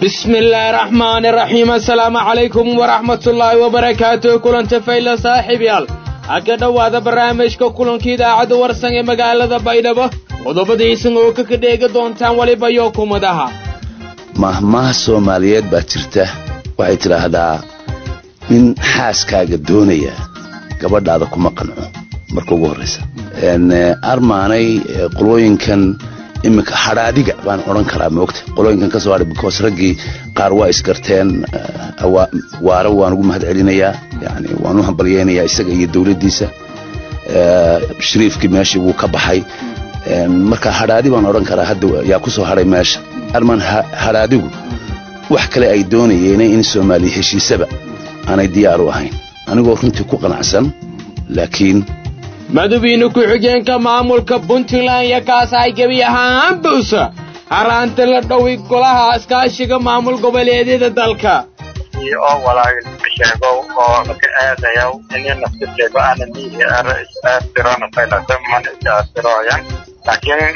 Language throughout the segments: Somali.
bismi illaahi raxmaani raxiim assalaamu calaykum waraxmatullaahi wabarakaatuh kulanta fayla saaxiibyaal ha ka dhowaada barnaamijka kulanka idaacadda warsan ee magaalada baydhabo qodobadiisan oo ka kadheega doontaan weliba yo kumadaha mahmaha soomaaliyeed baa jirta waxay tidhaahdaa nin xaaskaaga doonaya gabadhaada kuma qanco marka ugu horraysa armaanay qolooyinkan iminka hadhaadiga baan odhan karaa moogta qolooyinkan ka soo hadhay because raggii qaar waa isgarteen waara waan ugu mahad celinayaa yani waan u hambalyeynayaa isaga iyo dowladdiisa shariifkii meeshii wuu ka baxay marka hadhaadi baan odhan karaa hadda yaa ku soo hadhay meesha armaan hadhaadigu wax kale ay doonayeen in soomaaliya heshiisaba aanay diyaar u ahayn anigoo runtii ku qanacsan laakiin madawiine ku-xigeenka maamulka puntland iyo kaas ay gebi ahaan buusa haraanta la dhowi golaha iskaashiga maamul goboleedyada dalka oo walaal sheego oo ka aadayo in nafta sheego ana mihi ara istirana faylata man istirooyan laakiin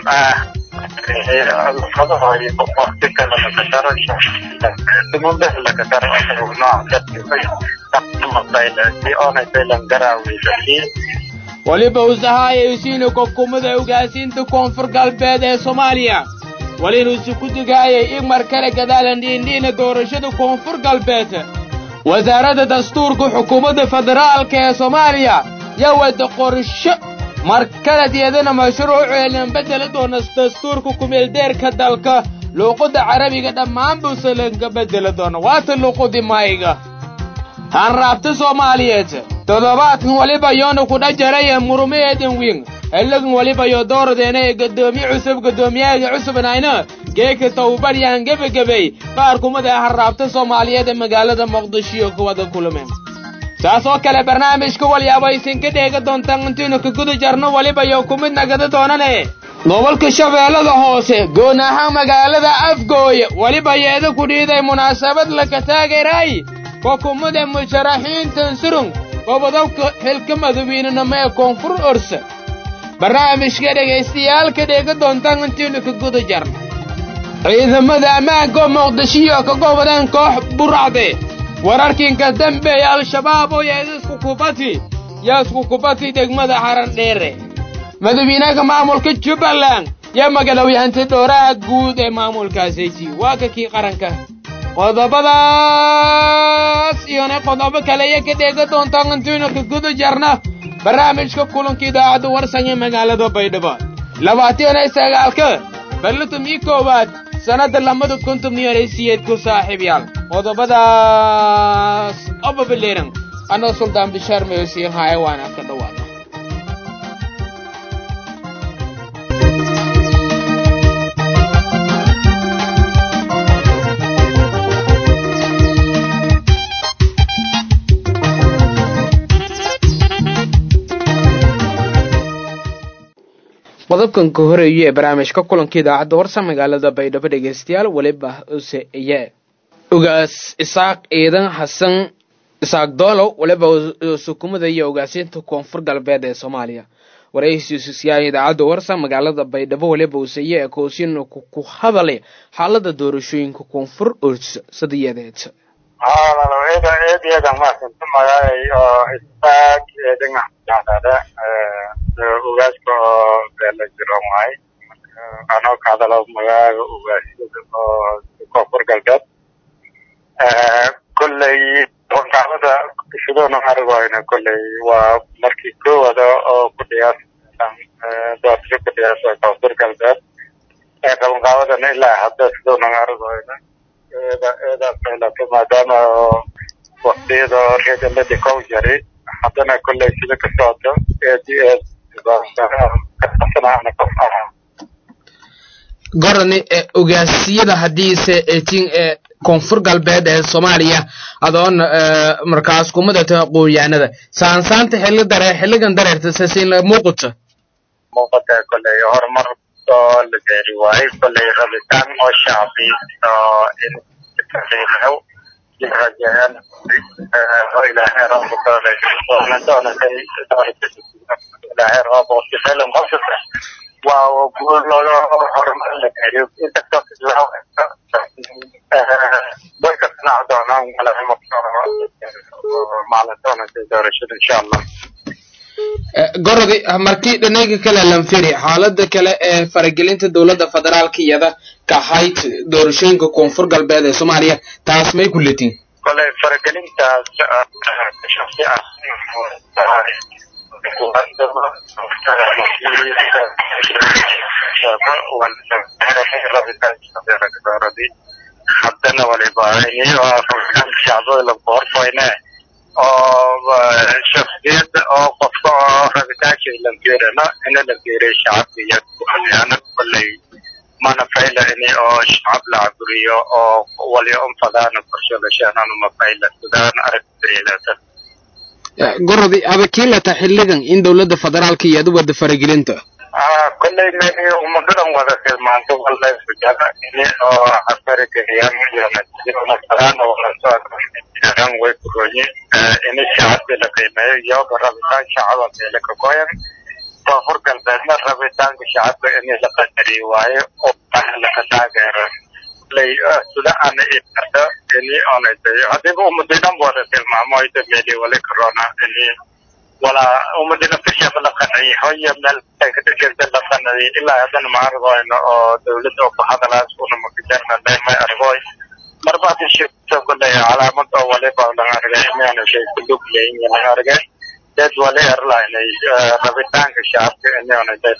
fadahoy waqti kale la kasaro dumunda la kasaro nooc ka fayla si oonay faylan garaaweysa weliba usahaayaysiina kokumada ugaasiinta koonfur galbeed ee soomaaliya welinuusi ku dugaayay in mar kale gadaalan dhiindhiina doorashada koonfur galbeed wasaaradda dastuurka xukuumadda federaalka ee soomaaliya yaa wada qorsho mar kale deedana mashruuceelan beddeli doona dastuurka kumeeldeerka dalka luuqadda carabiga dhammaan buuse lanka beddeli doona waata luuqudi mayga hanraabta soomaaliyeed toddobaadkan weliba yoona kudha jaraya murumaheedan wiin xilligan weliba yo dooradeena ee gadoomiye cusub gadoomiyahaga cusubnayna geeka tawbaryahan gebagabey qaar kumid ee harraabta soomaaliyeed ee magaalada muqdishoiyo kuwada kulmeen saas oo kale barnaamijka walyaabo aysan ka dheega doontaan intaynu ka guda jarno weliba yo kumid nagada doonane gobolka shabeellada hoose goon ahaan magaalada afgooye weliba yeeda ku dhiiday munaasabad laka taageeray xukuumada musharaxiintan surung gobodobka xilka madawiinenimo ee koonfur orsa barnaamijka dhegaystayaaalka dheega doontaan intaynu ka guda jarno ciidamada ammaanka oo muqdishiyo ka gobodeen koox buracde wararkiinka dambeeya al-shabaab oo yeedisku kubati yaa isku kubati degmada xaran dheere madawiinaha maamulka jubbaland yaa magalowyahantay dhooraha guud ee maamulkaasaysi waa ka kii qaranka qodobadaas iyona qodobo kale iyo ka dheega doontaan intaynu ka guda jarna barnaamijka kulanka idaacadda warsan ee magaalada baydhabo labaatan iyo sagaalka barlatum iyo koowaad sannadda lamada konton iyo siyeed ku saaxiibyaal qodobadaas obabaleeran anoo suldaan bishaar mayosiin haaye waana ka dhowaada qodobkan ka horeeyo ee barnaamijka kulanka idaacadda warsa magaalada baydhabo dhegaystayaal weliba use iye ugaas isaaq ciidan xasan isaaq doolow weliba sukumada iyo ugaasiinta koonfur galbeed ee soomaaliya waraysiisiyaal idaacadda warsa magaalada baydhabo weliba use iye ee koosyin ku hadalay xaalada doorashooyinka koonfur orsa sadiyadeed eeda eedyada maasanta magaalay oo isaaq dhinaca ugaaska oo beela jiro waay anoo ka hadalo magaaga ugaasyada oo koonfur galbeed kolley qaamada sidoona argoyna kolley waa markii koowada oo ku dhiyaas doorasho ku dhiyaas koonfur galbeed qabanqaabadana ilaa hadda sidoona argoyna eeda eedaas meelato maadaama waqtiyada reegaladi kow jari haddana kolley sida ka socoto eed eed gorani ogaasyada haddiise eetin ee koonfur galbeed ee soomaaliya adoon markaas kumadata qooyaanada saansaanta xilli dare xilligan dareerta sasin muuqata muuqata kolley horumar oo la gaari waaye kolley rabitaan oo shacbi oo in taxiixow jirajeen oo ilaahay rabbudoonay ilaahay rabo sifelan qofkasta waa guul looga horumar la gaariyo inkastoo way ka dhinac doonaan maalin doonaysa doorashada insha allah gorodi markii dhinaga kale lanfiri xaalada kale ee faragelinta dowladda federaalka iyada ka ahayd doorashooyinka koonfur galbeed ee soomaaliya taas may ku letin kolay faragelintaas shaksi ah haddana waliba shacbada lagoorfayne oo shaksiyad oo qofka oo rabitaanka langeerana ina la geeray shacabka iyo kuxolyana kolay mana fayla ini oo shacab la caburiyo oo walyo unfadaana korsholashaananu ma fayla sidaan aragtileetan gorodi abakiilata xilligan in dowladda federaalka iyada wada faragelinta kolley meni umadadan wada tilmaanto wala sujada ini oo afarageliyaan iyonafadaan walasoan way kuroye ini shacabka la qiimeeyo iyoba rabitaan shacaba meele ka goyan koonfur galbeedna rabitaanka shacabka ini la qadariyo waayo oo laka taageero lay sida ana iarta ini onayday hadiba umadinan wada tilmaamo ayda meeli wali corona ini wala umadina fishaba la qanay hoya meel kadhiganta la qanay ilaa haddana ma argoyno oo dawladda oo bahadalaas una makajarna may argoy marba hadii shirta kuley calaamad oo waliba lang argay imiana shay kulug leyin lang argay dad wali erlaynay rabitaanka shacabka inionay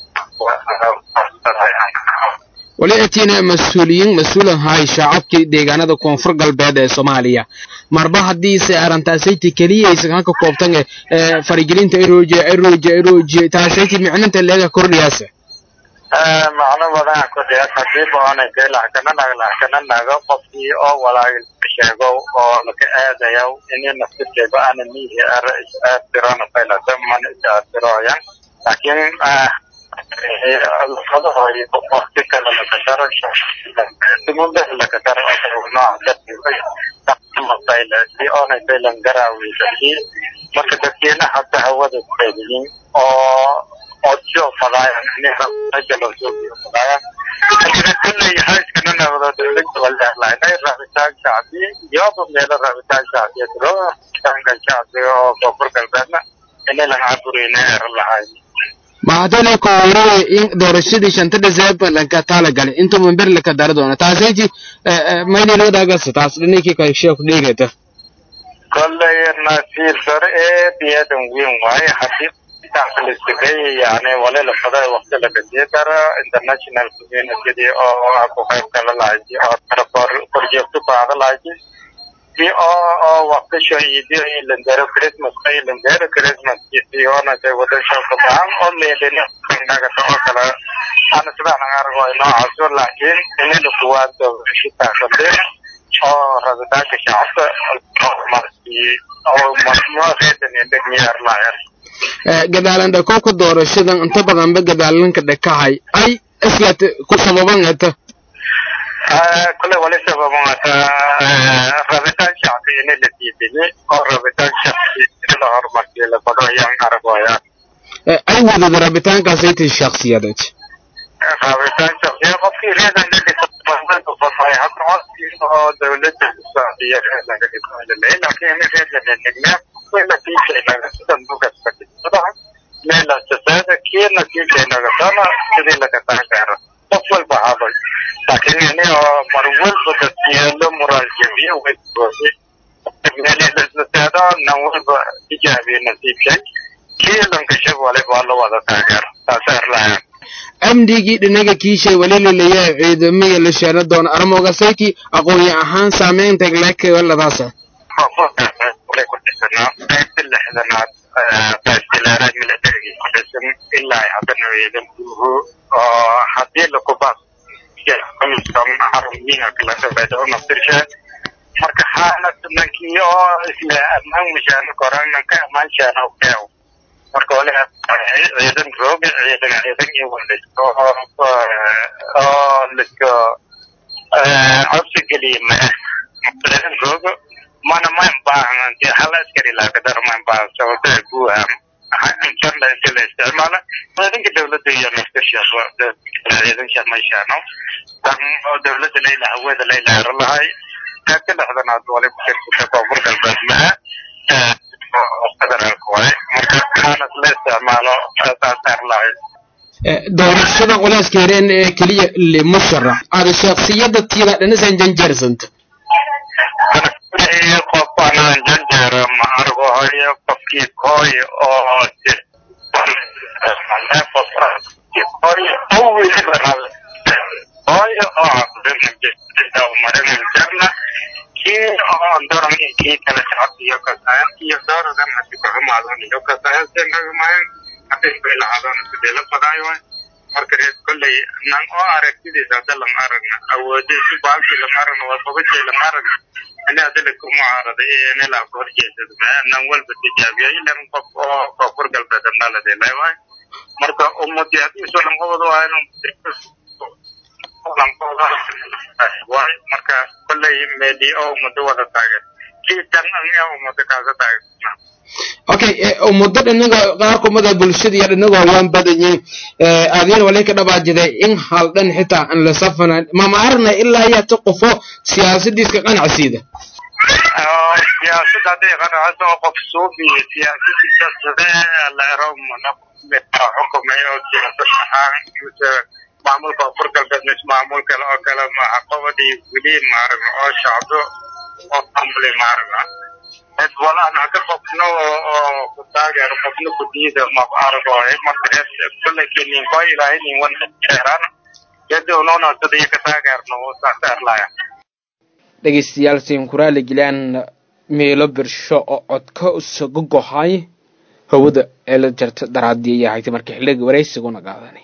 wali atiina mas-uuliyiin mas-uulan hay shacabkii deegaanada koonfur galbeed ee soomaaliya marba haddiise arrintaasayta keliyaysa halka koobtan ee faragelinta eroje eroje eroje taasayti micninta leega kordhiyaasa macno badan kordhiyaas hadii baanay dee laxkananaag laxkananaga qofkii oo walaagil sheego oo laka aadayo ini naftirkeeba ana mihi ara is-aastirona faylata mana is-aastirooyan laakiin waqti kale lakadaro simunda lakadaro noocamasayla si oonay saylan garaaweysahi marka dadkeena hadda hawada kuqaybiyin oo odsho fadaayan inajaloosoobiyo fadaayan kulley hayskana naqdo dowladda waleerlaynay rabitaan shacbi iyoba meelo rabitaan shacbiya diro rabitaanka shacbiga oo koonfur galbeedna inalan cabureyna eran lahayn mahadale kooreye in doorashadii shanta december lanka tala galay inta member laka dara doona taasayti maynilodagasa taas dhinikii kasheeku dhigata kolley nasiir dare ee biyadan weyn waaye hadii listigay yani wali lafada waqti lagasii dara international community oo ku qayb gala lahayti oo korjeegto baada lahayti si oo oo waqtisho idio ilandero christmas ilandero christmas isionate wadasho kabaan oo meelina nagata oo kale ana sidaan aan argo noocaas laakiin ini lakuwaado shitaasade oo rabitaanka shacabka oo marmoreedan indhegmiyar lahayan gadaalan dhakoobka doorashadan inta badanba gadaalanka dhakahay ay islaat ku sababan eta kule wali sababata rabitaan shacbi ini la diidayay oo rabitaan shacbi in la horumarsiyo la bado ayaan argoya ay wadada rabitaankaasaytay shaksiyadeed rabitaan shacbiya qofkii reedan dhadhisay hadda codkii oo dawladda socdiya reedanka dhisalay laakiin reedan dhigna meela sasaada kiina kiikeenaga dana sidii laga taagaaro qof walba haday laakiin ini oo mar walba dadyeelo muraal jabiyo waygoodi meelsasaado nan walba tijaabiyo nasiibshay kiilanka shab waliba la wada taageero taasa erlayan amnigii dhinaga kiishay wali laleeyahay ciidamada la sheena doona armogasayti aqoonyo ahaan saameynta lekeladaasa qaybta lixdanaad qaybtilaaraad milatarigii ku dhisan ilaa ay haddana ciidankuhu oo haddii lakubaas xarumiina kala dhabeedo naftirshe marka xaalad nankii oo isla ammaan mushaano koran nanka ammaan shaano keew marka wali ciidan rooga ciidan ciidan iyo walisko oo lisko codsi geliye ma ah ciidan rooga mana mayn baahan dee hal askari laakadar mayn baahan sababta guuham intana inti la isticmaala ciidanka dawladda iyo naftashaas ciidanka meeshaano dan oo dawladda layla hawada layla hero lahay ka dhexdanaad wali ku jirta koonfur galbeed maha federaalka waay marka kaanad la isticmaalo saasaar lahay doorashada culeyska yareen ee keliya limusharax aada shaksiyada tiida dhanasan janjeersanta qofkanaan janjeero ma argo hayo qofkii kooy oo kooy oo marinan jarna kii oo doran kii kala socod iyo kasayan iyo dooradan hadi kuxumaadan iyo kasayan senagamayan hadii bay lahaadaan sidee la badaayo marka reer kolley nan oo aragtidiisa hadda lama aragna awoodaysi baalkii lama aragna waa babajay lama aragna ani hadda kuma arada inila ka horjeesada nan walba tijaabiya ilan qof oo koonfur galbeed andhaladee waay marka ummadii haddii isu lamqabado waa waay marka kolley meedi oo ummado wada taagan kii tan ee ummado kaasa taagan okay ummado dhinaga qaar kumada bulshada iyo dhinaga waan badanyihin aadiyana walay ka dhabaajiday in hal dhan xitaa aan la safanan mama aragna ilaa yaa ta qofo siyaasadiiska qanacsiida siyaasadda hadday qanacso oo qof suubiyo siyaasadiisa sidee la ero xukumay oo siyaasad ahaan mise maamulka koonfur galbeed mise maamul kale oo kale maha qobadii weli maaragna oo shacbo oo maamuli maaragna cid walaan hada qofna oo ku taageero qofna ku diida mab argo marka kulley kinin koo ilaahay nin wan jeeraan yadda unoona sidii ka taageerno saasaarlaya dhegeystayaal siinkuraali gilaan meelo birsho oo codka usaga gohay hawada ee la jarta daraadii ayaa haytay marka xilliga waraysiguna qaadanay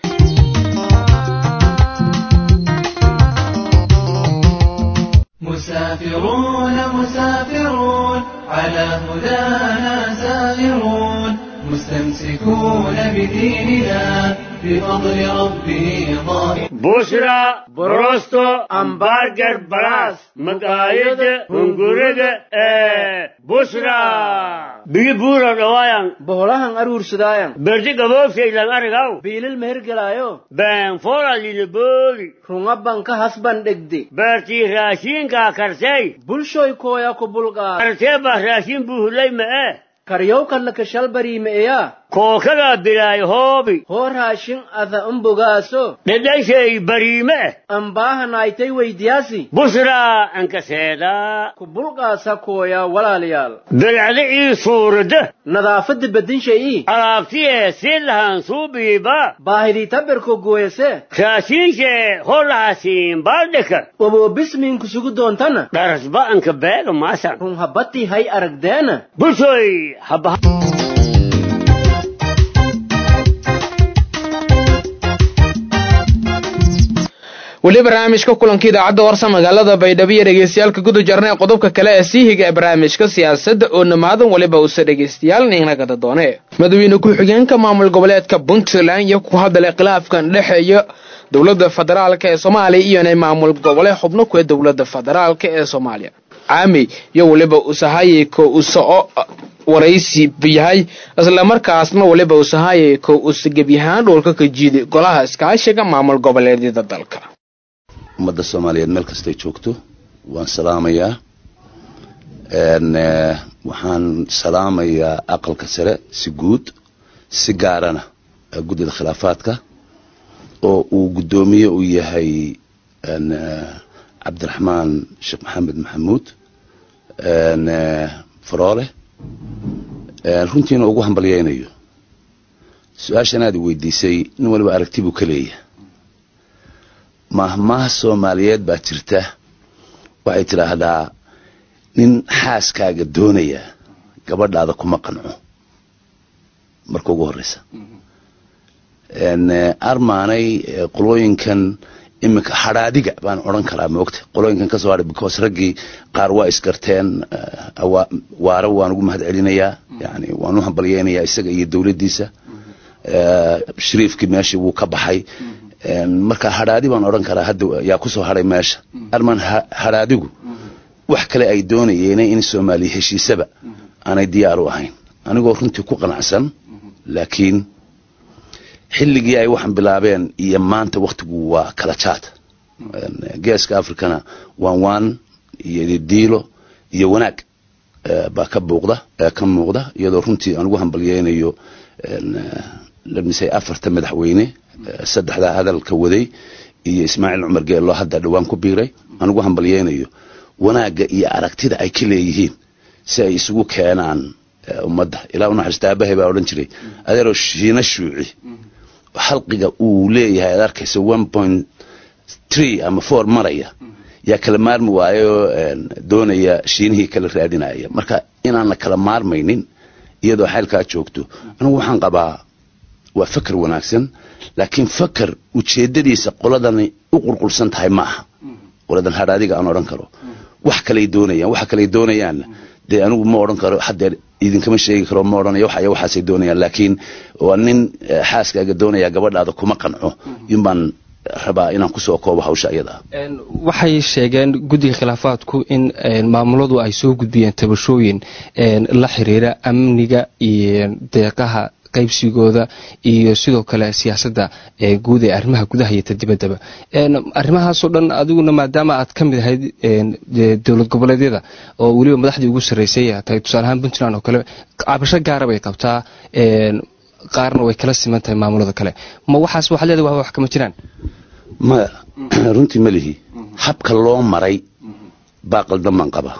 مسافرون مسافرون على هدانا سائرون مستمسكون بديننا بفضل ربه ظاهر بشرى بروستو امبارجر براس مقايد هنغورد بشرى بيجي بورا روايان boholahan aruursadaayan برجي قبوب سيلان ارغاو biilil mehergelaayo بان فورا للبولي runga banka hasban dhegde برتي راشين كا كرسي bulshoy kooya ku bulqaa كرسي با راشين بوهلي ما karyow kallaka shalbariime'eya كوكا بلاي هوبي hoo raashin ada umbogaaso لديشي بريمة ambaahanaaytay weydiyaasi بشرى انك سيدا ku bulqaasa kooya walaalayaal بالعدعي صورده nadaafadda bedinshay'i alaabtiye si lahan suubiiba baahidii tabirko gooyase raashiinshee holahaasiin baaldhika oboobismiinku sugu doontana dharasba anka beega maasan run habbatii hay aragdeena bulshoy habaha weli barnaamijka kulanka idaacadda warsa magaalada baydhabo iyo dhegeystayaalka guda jarnay qodobka kale ee sii higa ee barnaamijka siyaasadda oo namaadan waliba uuse dhegeystayaal ninagada doone madaxweyne ku-xigeenka maamul goboleedka puntland iyo ku hadalay khilaafkan dhexeeya dowladda federaalk ee soomaaliya iyona maamul goboleed xubno kuwe dowladda federaalk ee soomaaliya caami iyo waliba usahayeko usoco waraysi yahay islamarkaasna waliba usahayeko usagebyahaan dhoolka ka jiiday golaha iskaashiga maamul goboleedyada dalka ummadda soomaaliyeed meel kastay joogto waan salaamayaa waxaan salaamayaa aqalka sare si guud si gaarana guddida khilaafaadka oo uu guddoomiye u yahay cabdiraxmaan sheekh maxamed maxamuud faroole runtiina ugu hambalyaynayo su-aashan aad i weydiisay nin waliba aragti buu ka leeyahay mahmaha soomaaliyeed baa jirta waxay tidhaahdaa nin xaaskaaga doonaya gabadhaada kuma qanco marka ugu horeysa armaanay qolooyinkan iminka hadhaadiga baan odran karaa moogta qolooyinkan kasoo hadhay because raggii qaar waa isgarteen waara waan ugu mahad celinayaa yani waan u hambalyeynayaa isaga iyo dowladdiisa shariifkii meeshii wuu ka baxay marka hadhaadi baan odhan karaa hadda yaa kusoo hadhay meesha armaan hadhaadigu wax kale ay doonayeen in soomaaliya heshiisaba aanay diyaar u ahayn anigoo runtii ku qanacsan laakiin xilligii ay waxaan bilaabeen iyo maanta wakhtigu waa kala jaad geeska africana waan waan iyo diilo iyo wanaag baa ka buuqda ka muuqda iyadoo runtii aan ugu hambalyeynayo lamisay afarta madaxweyne saddexdaa hadalka waday iyo ismaaciil cumar geello hadda dhowaan ku biiray aan ugu hambalyeynayo wanaagga iyo aragtida ay ka leeyihiin si ay isugu keenaan ummadda ilaa u naxariista aabahay baa odhan jiray adeeroo shiina shuuci xalqiga uu leeyahay aad arkaysa one point tree ama four maraya yaa kala maarmi waayoo doonaya shiinihii kala raadinaya marka inaan la kala maarmaynin iyadoo xaylkaa joogto anigu waxaan qabaa waa fakar wanaagsan laakiin fakar ujeedadiisa qoladani u qulqulsan tahay ma aha qoladan hadhaadiga aan odhan karo wax kaley doonayaan waxa kaley doonayaanna dee anigu ma odhan karo haddeer idinkama sheegi karo ma odhanayo waxaya waxaasay doonayaan laakiin waa nin xaaskaaga doonaya gabadhaada kuma qanco inbaan rabaa inaan kusoo koobo hawsha iyada waxay sheegeen guddiga khilaafaadku in maamuladu ay soo gudbiyeen tabashooyin la xiriira amniga iyo deeqaha qaybsigooda iyo sidoo kale siyaasadda guud ee arrimaha gudaha iyo ta dibaddaba arrimahaasoo dhan adiguna maadaama aad ka mid ahayd dowlad goboleedyada oo weliba madaxdii ugu sarreysay tahay tusaale ahaan puntland oo kale cabasho gaara bay qabtaa qaarna way kala siman tahay maamulada kale ma waxaas waxaad leedahay waa wax kama jiraan maya runtii ma lihi habka loo maray baa qaldan baan qabaa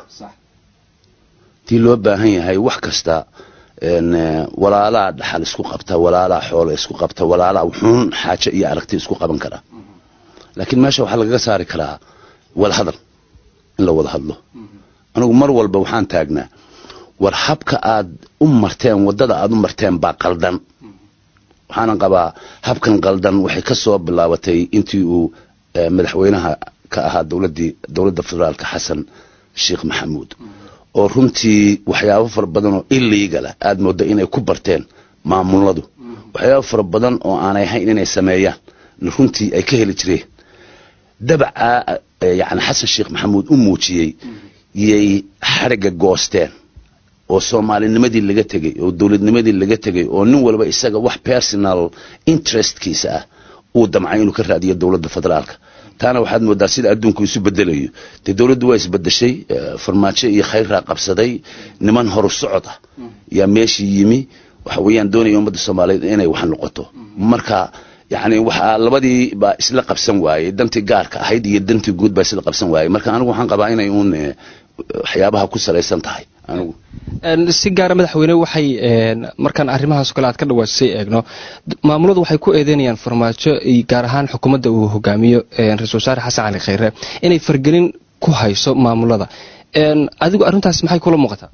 tii loo baahan yahay wax kasta walaalaa dhaxal isku qabta walaalaa xoolo isku qabta walaalaa wuxuun xaajo iyo aragti isku qaban karaa laakiin meesha waxaa lagaga saari karaa wada hadal in la wada hadlo anigu mar walba waxaan taagnaa war habka aad u marteen waddada aad u marteen baa qaldan waxaanan qabaa habkan qaldan waxay ka soo bilaabatay intii uu madaxweynaha ka ahaa dowladdii dowladda federaalka xasan sheekh maxamuud oo runtii waxyaabo fara badan oo illegala aad moodda inay ku barteen maamuladu waxyaabo fara badan oo aanay ahayn inay sameeyaan runtii ay ka heli jireen dabacaa yani xasan sheekh maxamuud u muujiyey yay xadhigga goosteen oo soomaalinimadii laga tegey oo dowladnimadii laga tegey oo nin walba isaga wax personal interestkiisa ah uu damcay inuu ka raadiyo dowladda federaalka taana waxaad moodaa sida adduunku isu bedelayo dee dowladdu waa isbedeshay farmaajo iyo khayraa qabsaday niman horu socod ah yaa meeshii yimi waxa weeyaan doonaya ummadda soomaaliyeed inay wax noqoto marka yani waxaa labadii baa isla qabsan waayey dantii gaarka ahayd iyo dantii guud baa isla qabsan waayey marka anigu waxaan qabaa inay uun waxyaabaha ku salaysan tahay anigu si gaara madaxweyne waxay markaan arrimahaas kale aad ka dhawaajisay eegno maamuladu waxay ku eedeynayaan farmaajo gaar ahaan xukuumadda uu hogaamiyo ra-isul wasaare xasan cali khayre inay fargelin ku hayso maamulada adigu arrintaas maxay kula muuqataa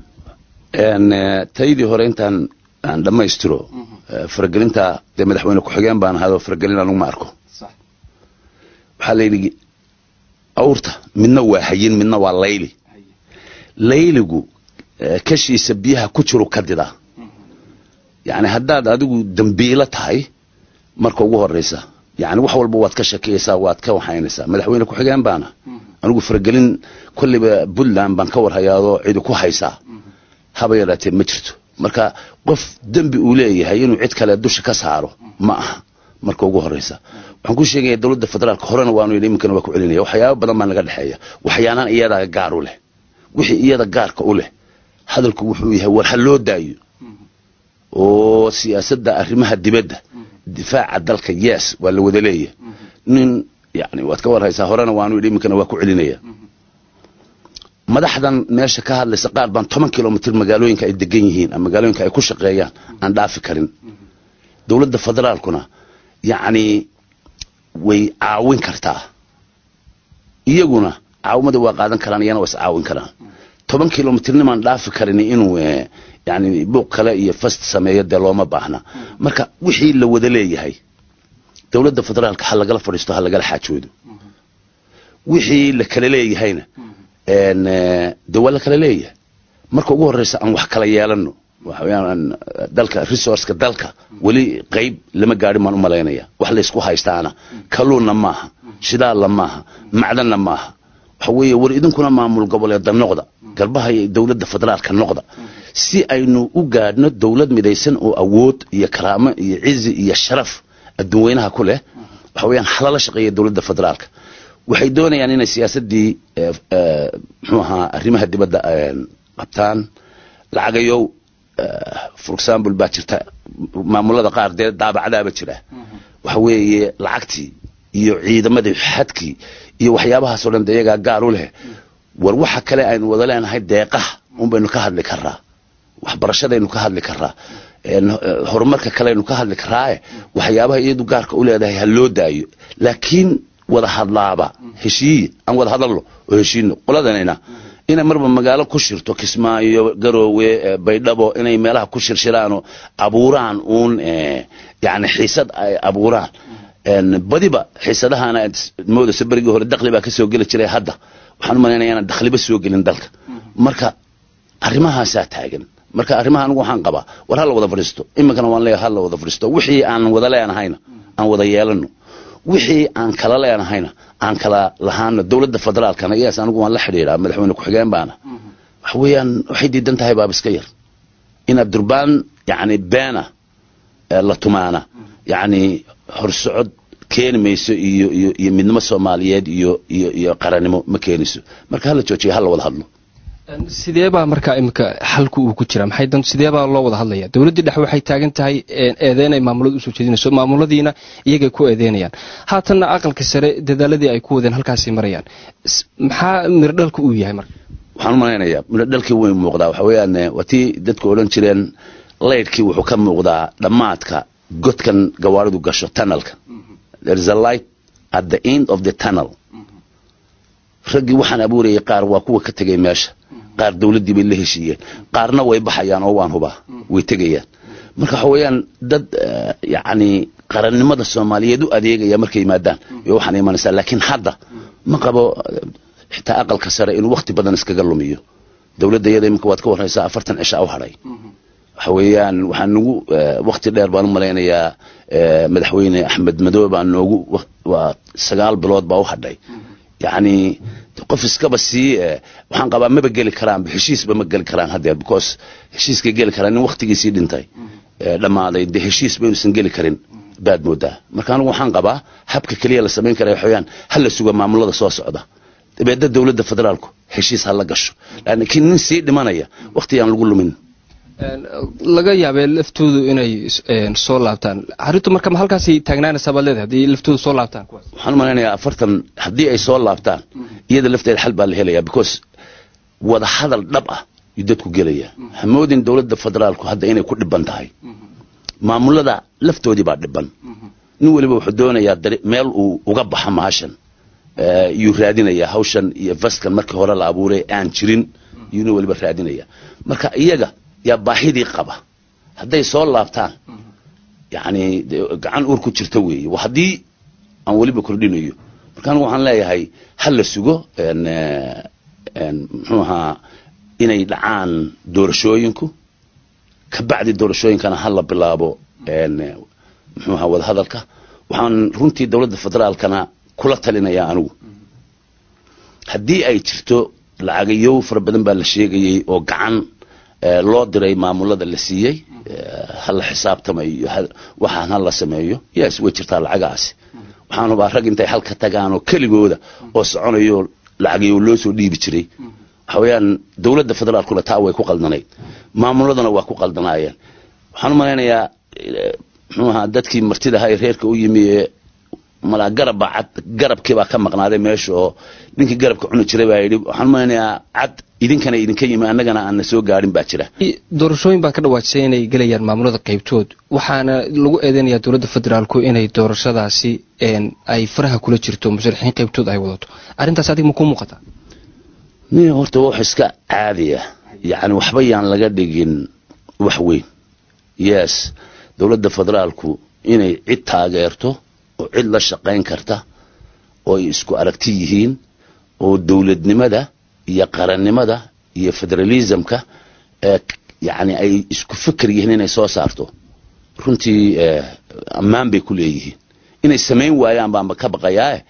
taydii hore intaan aan dhammaystiro faragelinta dee madaxweyne ku-xigeen baan ahaadoo faragelin anugu ma arko waxaa layidhi awrta midna waa hayin midna waa layli layligu kashiisa biyaha ku jiru ka didaa yani haddaad adigu dambiilo tahay marka ugu horeysa yani wax walba waad ka shakiyaysaa waad ka waxaynaysaa madaxweyne ku-xigeen baana anigu faragelin kolliba puntland baan ka warhayaadoo cidi ku haysaa haba yaraatee ma jirto marka qof dembi uu leeyahay inuu cid kale dusha ka saaro ma aha marka ugu horeysa waxaan ku sheegaya dowladda federaalka horena waanu yidhi iminkana waa ku celinaya waxyaaba badan baa naga dhexeeya waxyaanaan iyadaa gaar u leh wixii iyada gaarka u leh hadalku wuxuu yahay war ha loo daayo oo siyaasadda arrimaha dibadda difaaca dalka yes waa la wada leeyahay nin yani waad ka warhaysaa horena waanu yidhi iminkana waa ku celinaya madaxdan meesha ka hadlaysa qaar baan toban kilomitr magaalooyinka ay degan yihiin ama magaalooyinka ay ku shaqeeyaan aan dhaafi karin dowladda federaalkuna yacni way caawin kartaa iyaguna caawimada waa qaadan karaan iyana waa is caawin karaan toban kilomitrnimaan dhaafi karin inuu yani buuq kale iyo fast sameeyo dee looma baahna marka wixii la wada leeyahay dowladda federaalka ha lagala fadhiisto ha lagala xaajoodo wixii la kala leeyahayna de waa la kala leeyahay marka ugu horeysa aan wax kala yeelano waxaweyaan dalka resourceka dalka weli qayb lama gaadhin baan u malaynaya wax laysku haystaana kaluunna maaha shidaalna maaha macdanna maaha waxa weeye war idinkuna maamul goboleeda noqda garbaha iyo dowladda federaalka noqda si aynu u gaadhno dowlad midaysan oo awood iyo karaamo iyo cizi iyo sharaf adduunweynaha ku leh waxa weeyaan halala shaqeeya dowladda federaalka waxay doonayaan inay siyaasaddii eh, eh, muxuu ahaa arrimaha dibadda eh, qabtaan lacagayow eh, for example baa jirta maamulada qaar dee daabacdaaba jira waxa weeye lacagtii iyo ciidamadii xadkii iyo waxyaabahaasoo dhan de iyagaa gaar u leh war waxa kale aynu wada leenahay deeqaha un baynu ka hadli karaa waxbarashadaynu ka hadli karaa een, eh, horumarka kaleaynu ka hadli karaae waxyaabaha iyadu gaarka u leedahay ha loo daayo laakiin wada hadlaaba heshiiye aan wada hadalno oo heshiino qoladanayna inay marba magaalo ku shirto kismaayo garoowe eh, baydhabo inay meelaha ku shirshiraanoo abuuraan uun eh, yani xiisad ay abuuraan een, badiba xiisadahaana aad moodayso berigii hore dakli baa ka soo geli jiray hadda waxaan u malaynaya inaan dakhliba soo gelin dalka marka arrimahaasaa taagan marka arrimaha anigu waxaan qabaa war ha la wada fadhiisto iminkana waan leeyahay ha la wada fadhiisto wixii aan wada leenahayna aan wada yeelano wixii aan kala leenahayna aan kala lahaano dowladda federaalkana iyaas anigu waan la xidhiidhaa madaxweyne ku-xigeen baana waxa weeyaan waxay diidan tahay baaba iska yar inaad durbaan yacni beena ee la tumaana yacni horsocod keeni mayso iyo iyo iyo midnimo soomaaliyeed iyo iyo iyo qarannimo ma keenayso marka hala joojiyo hala wada hadlo sidee baa markaa imika xalku uu ku jira maxay dan sidee baa loo wada hadlaya dowladdii dhexe waxay taagan tahay een, eedeyn ay maamulada usoo jeedinayso maamuladiina iyagay ku eedeynayaan haatanna aqalka sare dadaaladii ay ku wadeen halkaasay marayaan S- maxaa mirdhalka uu yahay marka waxaan u malaynayaa midho dhalkii way muuqdaa waxa weeyaan eh, waa tii dadku odhan jireen laydhkii wuxuu ka muuqdaa dhammaadka godkan gawaaridu gasho tunnelka there is a light at the end of the tunnel raggii waxaan abuurayay qaar waa kuwa ka tegay meesha qaar dowladdii bay la heshiiyeen qaarna way baxayaan oo waan hubaa way tegayaan marka waxa weeyaan dad eh, yacni qarannimada soomaaliyeed u adeegaya markay yimaadaan iyo waxaan imanaysaa laakiin hadda ma qabo eh, xitaa aqalka sare inuu wakti badan iskaga lumiyo dowladda iyada iminka waad ka warraysaa afartan cisha u hadhay waxa weeyaan waxaa nagu eh, wakti dheer baan u malaynayaa eh, madaxweyne axmed madoobe baa noogu wak- waa sagaal bilood baa u hadhay yacni qof iskaba sii eh, waxaan qabaa maba geli karaanba heshiisba ma geli karaan haddeer because heshiiskay geli karaan nin waktigiisii dhintay eh, dhammaaday dee heshiis baynuusan geli karin baad moodaa marka anigu waxaan qabaa habka keliya la samayn karaya waxaweyaan ha la suga maamulada soo socda dabeedna dowladda federaalku heshiis ha la gasho laakiin nin sii dhimanaya wakti aan lagu lumin Een, laga yaabee laftoodu inay een, soo laabtaan arrintu marka ma halkaasay taagnaanaysaa baad leedahay haddii laftoodu soo laabtaan kuwaas waxaan u malaynayaa afartan haddii ay soo laabtaan iyada lafteeda xal baa la helayaa because wada hadal dhab ah yuu dadku gelaya hamoodin dowladda federaalku hadda inay ku dhiban tahay maamulada laftoodii baa dhiban nin weliba wuxuu doonayaa dari- meel uu uga baxa mahashan eh, yuu raadinayaa hawshan iyo vaskan markii hore la abuuray aan jirin yuu nin weliba raadinaya marka iyaga yaa baahidii qaba hadday soo laabtaan yacni dee gacan uur ku jirta weeye waa haddii aan weliba kordhinayo marka anigu waxaan leeyahay ha la sugo een, eh, een, muxuu ahaa inay dhacaan doorashooyinku ka bacdi doorashooyinkana ha la bilaabo een, eh, muxuu ahaa wadahadalka waxaan runtii dowladda federaalkana kula talinayaa anigu haddii ay jirto lacagayow fara badan baa la sheegayey oo gacan eh, loo diray maamulada la siiyey eh, ha la xisaabtamayo iyo ha- waxaan ha la sameeyo yes way jirtaa lacagahaasi waxaan hubaa rag intay halka tagaan oo keligooda oo soconayo lacagayow loo soo dhiibi jiray waxa weeyaan dowladda federaalkuna taa way ku qaldanayd maamuladuna waa ku qaldanaayeen waxaan u malaynayaa eh, muxuu ahaa dadkii martida ahaa ee reerka u yimi ee malaa garabba cad garabkii baa ka maqnaaday meesha oo ninkii garabka cuni jiray baa yidhi waxaan u malaynayaa cad idinkana idinka yimi annagana aan na soo gaadhin baa jira doorashooyin baa ka dhawaajisay inay gelayaan maamulada qaybtood waxaana lagu eedeynayaa dowladda federaalku inay doorashadaasi een, ay faraha kula jirto musharaxiin qaybtood ay wadato arrintaas adiga ma kuu muuqataa nin horta wax iska caadiya yacni waxba yaan laga dhigin wax weyn yes dowladda federaalku inay cid taageerto oo cid la shaqayn karta oo ay isku aragti yihiin oo dowladnimada iyo qarannimada iyo federalismka ee yacni ay isku fikir yihiin inay soo saarto runtii eh, ammaan bay ku leeyihiin inay samayn waayaan baanba ka baqayaa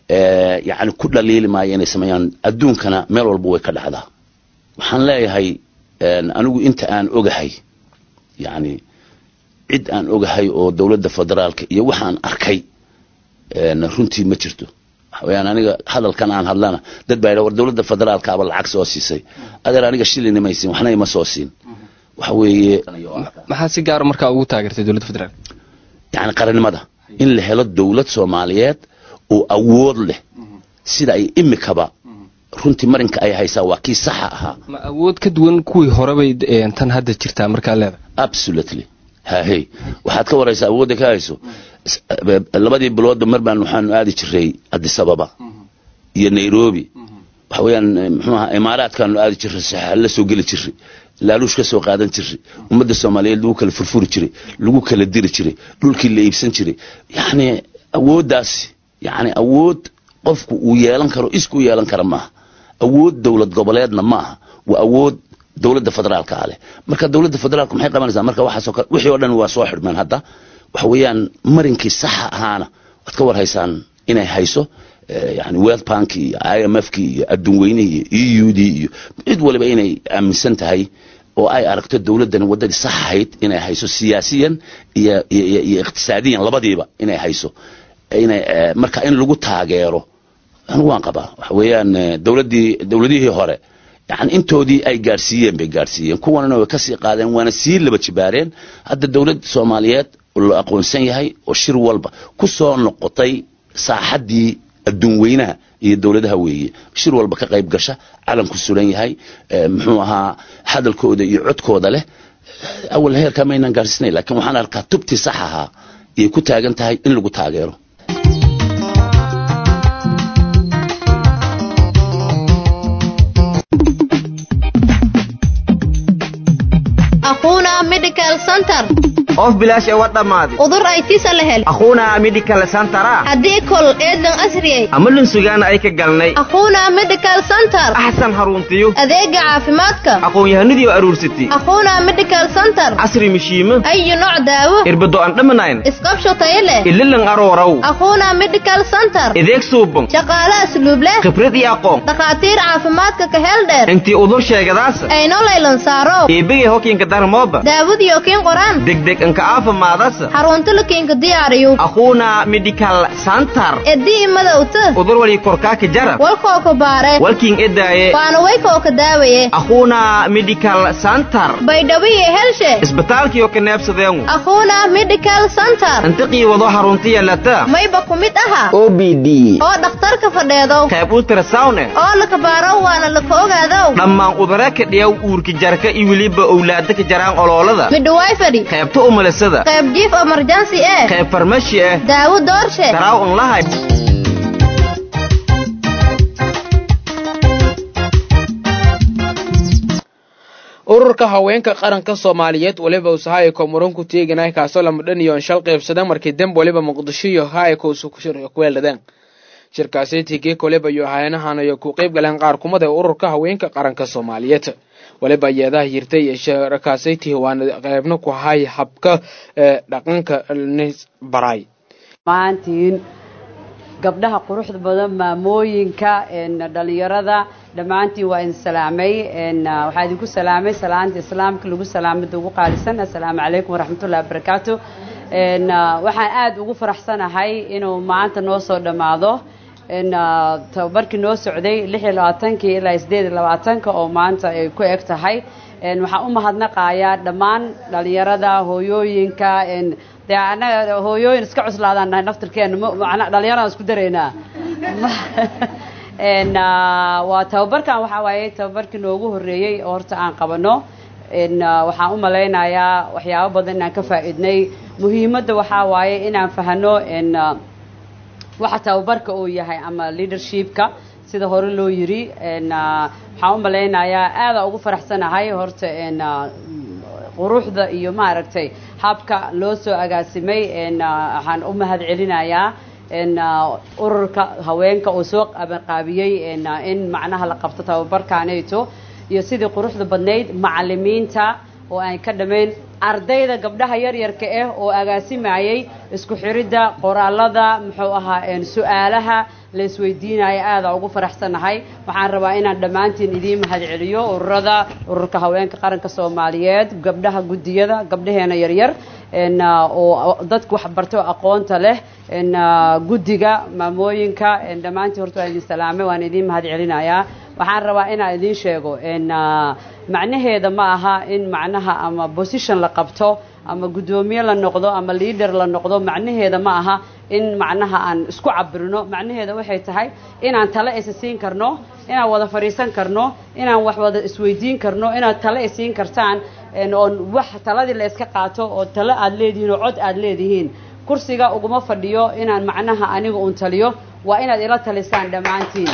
eh, yacni ku dhaliili maayo inay sameeyaan adduunkana meel walba way ka dhacdaa waxaan leeyahay een, anigu inta aan ogahay yacni cid aan ogahay oo dowladda federaalka iyo waxaan arkay een, runtii ma jirto waxa weeyaan aniga hadalkan aan hadlana dad baa yidha war dowladda federaalkaaba lacag soo siisay adeer aniga shilina maysin waxna ima soo siin waxa weeye maxaa si gaara markaa ugu taageertay dowladda federaalk yani qarannimada in la helo dowlad soomaaliyeed oo awood leh sida ay imikaba runtii marinka ay haysaa waa kii saxa ahaa ma awood ka duwan kuwii horebay een, tan hadda jirtaa markaa leedahay absolutely hahey waxaad ka waraysaa awoodda ka hayso S- eh, labadii biloodba mar baan waxaanu aadi jiray addis ababa iyo nairobi waxa weeyaan eh, muxuu ahaa imaaraadkaanu aadi jiray saxaal la soo geli jiray laaluush ka soo qaadan jiray ummadda soomaaliyeed lagu kala furfuri jiray lagu kala diri jiray dhulkii la iibsan jiray yacni awooddaasi yacni awood qofku uu yeelan karo isku yeelan kara maaha awood dowlad goboleedna maaha waa awood dowladda federaalka ah leh marka dowladda federaalka maxay qabanaysaa marka waxaasoo kale wixii oo dhan waa soo xidhmeen hadda waxa weeyaan marinkii saxa ahaana waad ka warhaysaan inay hayso eh, yani world bank iyo i m f ki iyo adduun weynihii iyo e u d iyo cid waliba inay aaminsan tahay oo ay aragto dowladdan waddadii sax ahayd inay hayso siyaasiyan iyo iyo iyo- iyo iqtisaadiyan labadiiba inay hayso inay eh, marka in lagu taageero anigu waan qabaa waxa weeyaan eh, dowladdii dowladihii hore yani intoodii ay gaadhsiiyeen bay gaadhsiiyeen kuwanana way kasii qaadeen waana sii laba jibaareen hadda dowlad soomaaliyeed oo la aqoonsan yahay oo shir walba ku soo noqotay saaxaddii adduun weynaha iyo dowladaha weeye shir walba ka qayb gasha calanku sulan yahay eh, muxuu ahaa hadalkooda iyo codkooda leh awal heerkaa maynaan gaadhsiinay laakiin waxaan arkaa tubtii sax ahaa iyay ku taagan tahay in lagu taageero aquuna medical center of bilaash ee war dhammaaday udur ay tisa la hel akhuuna medical centera haddii kol eedan asriyay ama lunsugaana ay ka galnay aquuna medical center axsan haruntiyo adeega caafimaadka aqoon-yahanadii oo aruursatay aquuna medical center casri mishiimo ayu nooc daawo irbado aan dhamanayn isqabsho tayo leh ililan arooraw aquuna medical center ideeg suuban shaqaale asluub leh khibrad iyo aqoon dhakhaatiir caafimaadka ka heel dheer intii udur sheegadaasa ayno laylan saaro eebegay hokiinka darmooba daawadiyo kiin qoraan degdeg anka aafimaadasa xarunta la kiinka diyaariyo akhuuna medical center edii madowta udur wali korkaaka jarab walkoo ka baare walkiin edaaye waana waykoo ka daawaye akhuuna medical center baydhawiye helshe isbitaalkiyo ka neebsadeengu aquuna medical center intiqii wado harunti yeelata mayba ku mid aha o b d oo dhakhtarka fadheedow qayb ultrasawne oo laka baaro waana laka ogaadow dhammaan udara ka dhiyaw uurka jarka iyo weliba owlaada ka jaraan oloolada midhawaay fadhi qaybta umalasada qayb jiif emergency eh qayb farmashi ah daawo doorshe daraaw unlahay ururka haweenka qaranka soomaaliyeed waliba usahaye komuran ku teeganay kaasoo lamadhan iyo shal qaybsadeen markii demb waliba muqdisho iyo haayka kuweeladeen shirkaasi tigek waliba iyo hayanahan ay ku qayb galeen qaar kumada ee ururka haweenka qaranka soomaaliyeed waliba yeedaha yirtay shirkaasaytii waana qaybna ku hay habka ee dhaqanka nis baray maantiin gabdhaha quruxda badan maamooyinka dhalinyarada dhammaantiin waa idin salaamay waxaa idinku salaamay salaanta islaamka lagu salaamada ugu qaalisan assalaamu calaykum waraxmatullahi wabarakaatu waxaan aada ugu faraxsanahay inuu maanta noo soo dhammaado tababarkii noo socday lix iyo labaatankii ilaa sideed iyo labaatanka oo maanta ay ku eg tahay waxaan u mahadnaqayaa dhammaan dhalinyarada hooyooyinka dee annaga hooyooyin iska cuslaadaan nahay naftirkeena mana dhalinyaraan isku daraynaa waa tababarkan waxaa waaye tababarkii noogu horreeyey oo horta aan qabano waxaan u malaynayaa waxyaabo badan inaan ka faa'iidnay muhiimadda waxaa waaye inaan fahano waxa tababarka uu yahay ama leadershipka sida hore loo yiri waxaan u malaynayaa aada ugu faraxsanahay horta quruxda iyo maaragtay habka loo soo agaasimay waxaan u mahad celinayaa ururka haweenka uu soo qabanqaabiyey in macnaha la qabto tababarkaanayto iyo sidii quruxda badnayd macalimiinta oo aan ka dhamayn ardayda gabdhaha yaryarka ah oo agaasimayay isku xiridda qoraalada muxuu ahaa su-aalaha la isweydiinaya aada ugu faraxsannahay waxaan rabaa inaan dhammaantiin idiin mahad celiyo ururada ururka haweenka qaranka soomaaliyeed gabdhaha guddiyada gabdhaheena yaryar oo dadka waxbarto aqoonta leh guddiga maamooyinka dhammaantiin horta waan idin salaamay waan idiin mahad celinayaa waxaan rabaa inaan idiin sheego macnaheeda ma aha in macnaha ama position la qabto ama guddoomiye la noqdo ama leader la noqdo macnaheeda ma aha in macnaha aan isku cabirno macnaheeda waxay tahay inaan tale isa siin karno inaan wada fadhiisan karno inaan wax wada isweydiin karno inaad tale isiin kartaan oon wax taladii la iska qaato oo tale aad leedihiin oo cod aad leedihiin kursiga uguma fadhiyo inaan macnaha aniga uun taliyo waa inaad ila talisaan dhammaantiin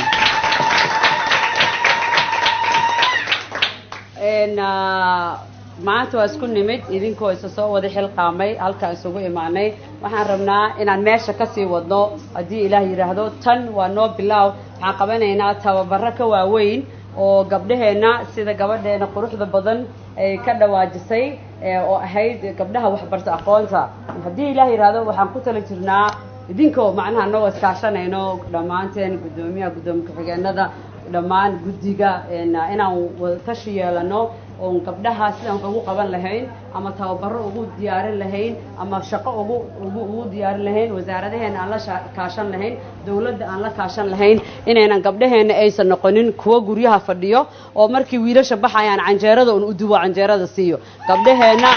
maanta waa isku nimid idinkoo isa soo wada xilqaamay halkaa isugu imaanay waxaan rabnaa inaan meesha kasii wadno haddii ilaah yidhaahdo tan waa noo bilaaw waxaan qabanaynaa tababaro ka waaweyn oo gabdhaheenna sida gabadheena quruxda badan ay ka dhawaajisay oo ahayd gabdhaha waxbarta aqoonta haddii ilaah yidhaahdo waxaan ku tali jirnaa idinkoo macnaha anagoo iskaashanayno dhammaanteen guddoomiyaha guddoomiye ku-xigeenada dhammaan guddiga inaan wadatashi yeelano oon gabdhaha sidaan wax ugu qaban lahayn ama tababaro ugu diyaarin lahayn ama shaqo ugu ugu ugu diyaarin lahayn wasaaradaheena aan la kaashan lahayn dawladda aan la kaashan lahayn inaynan gabdhaheena aysan noqonin kuwo guryaha fadhiyo oo markii wiilasha baxayaan canjeerada un u duwo canjeerada siiyo gabdhaheena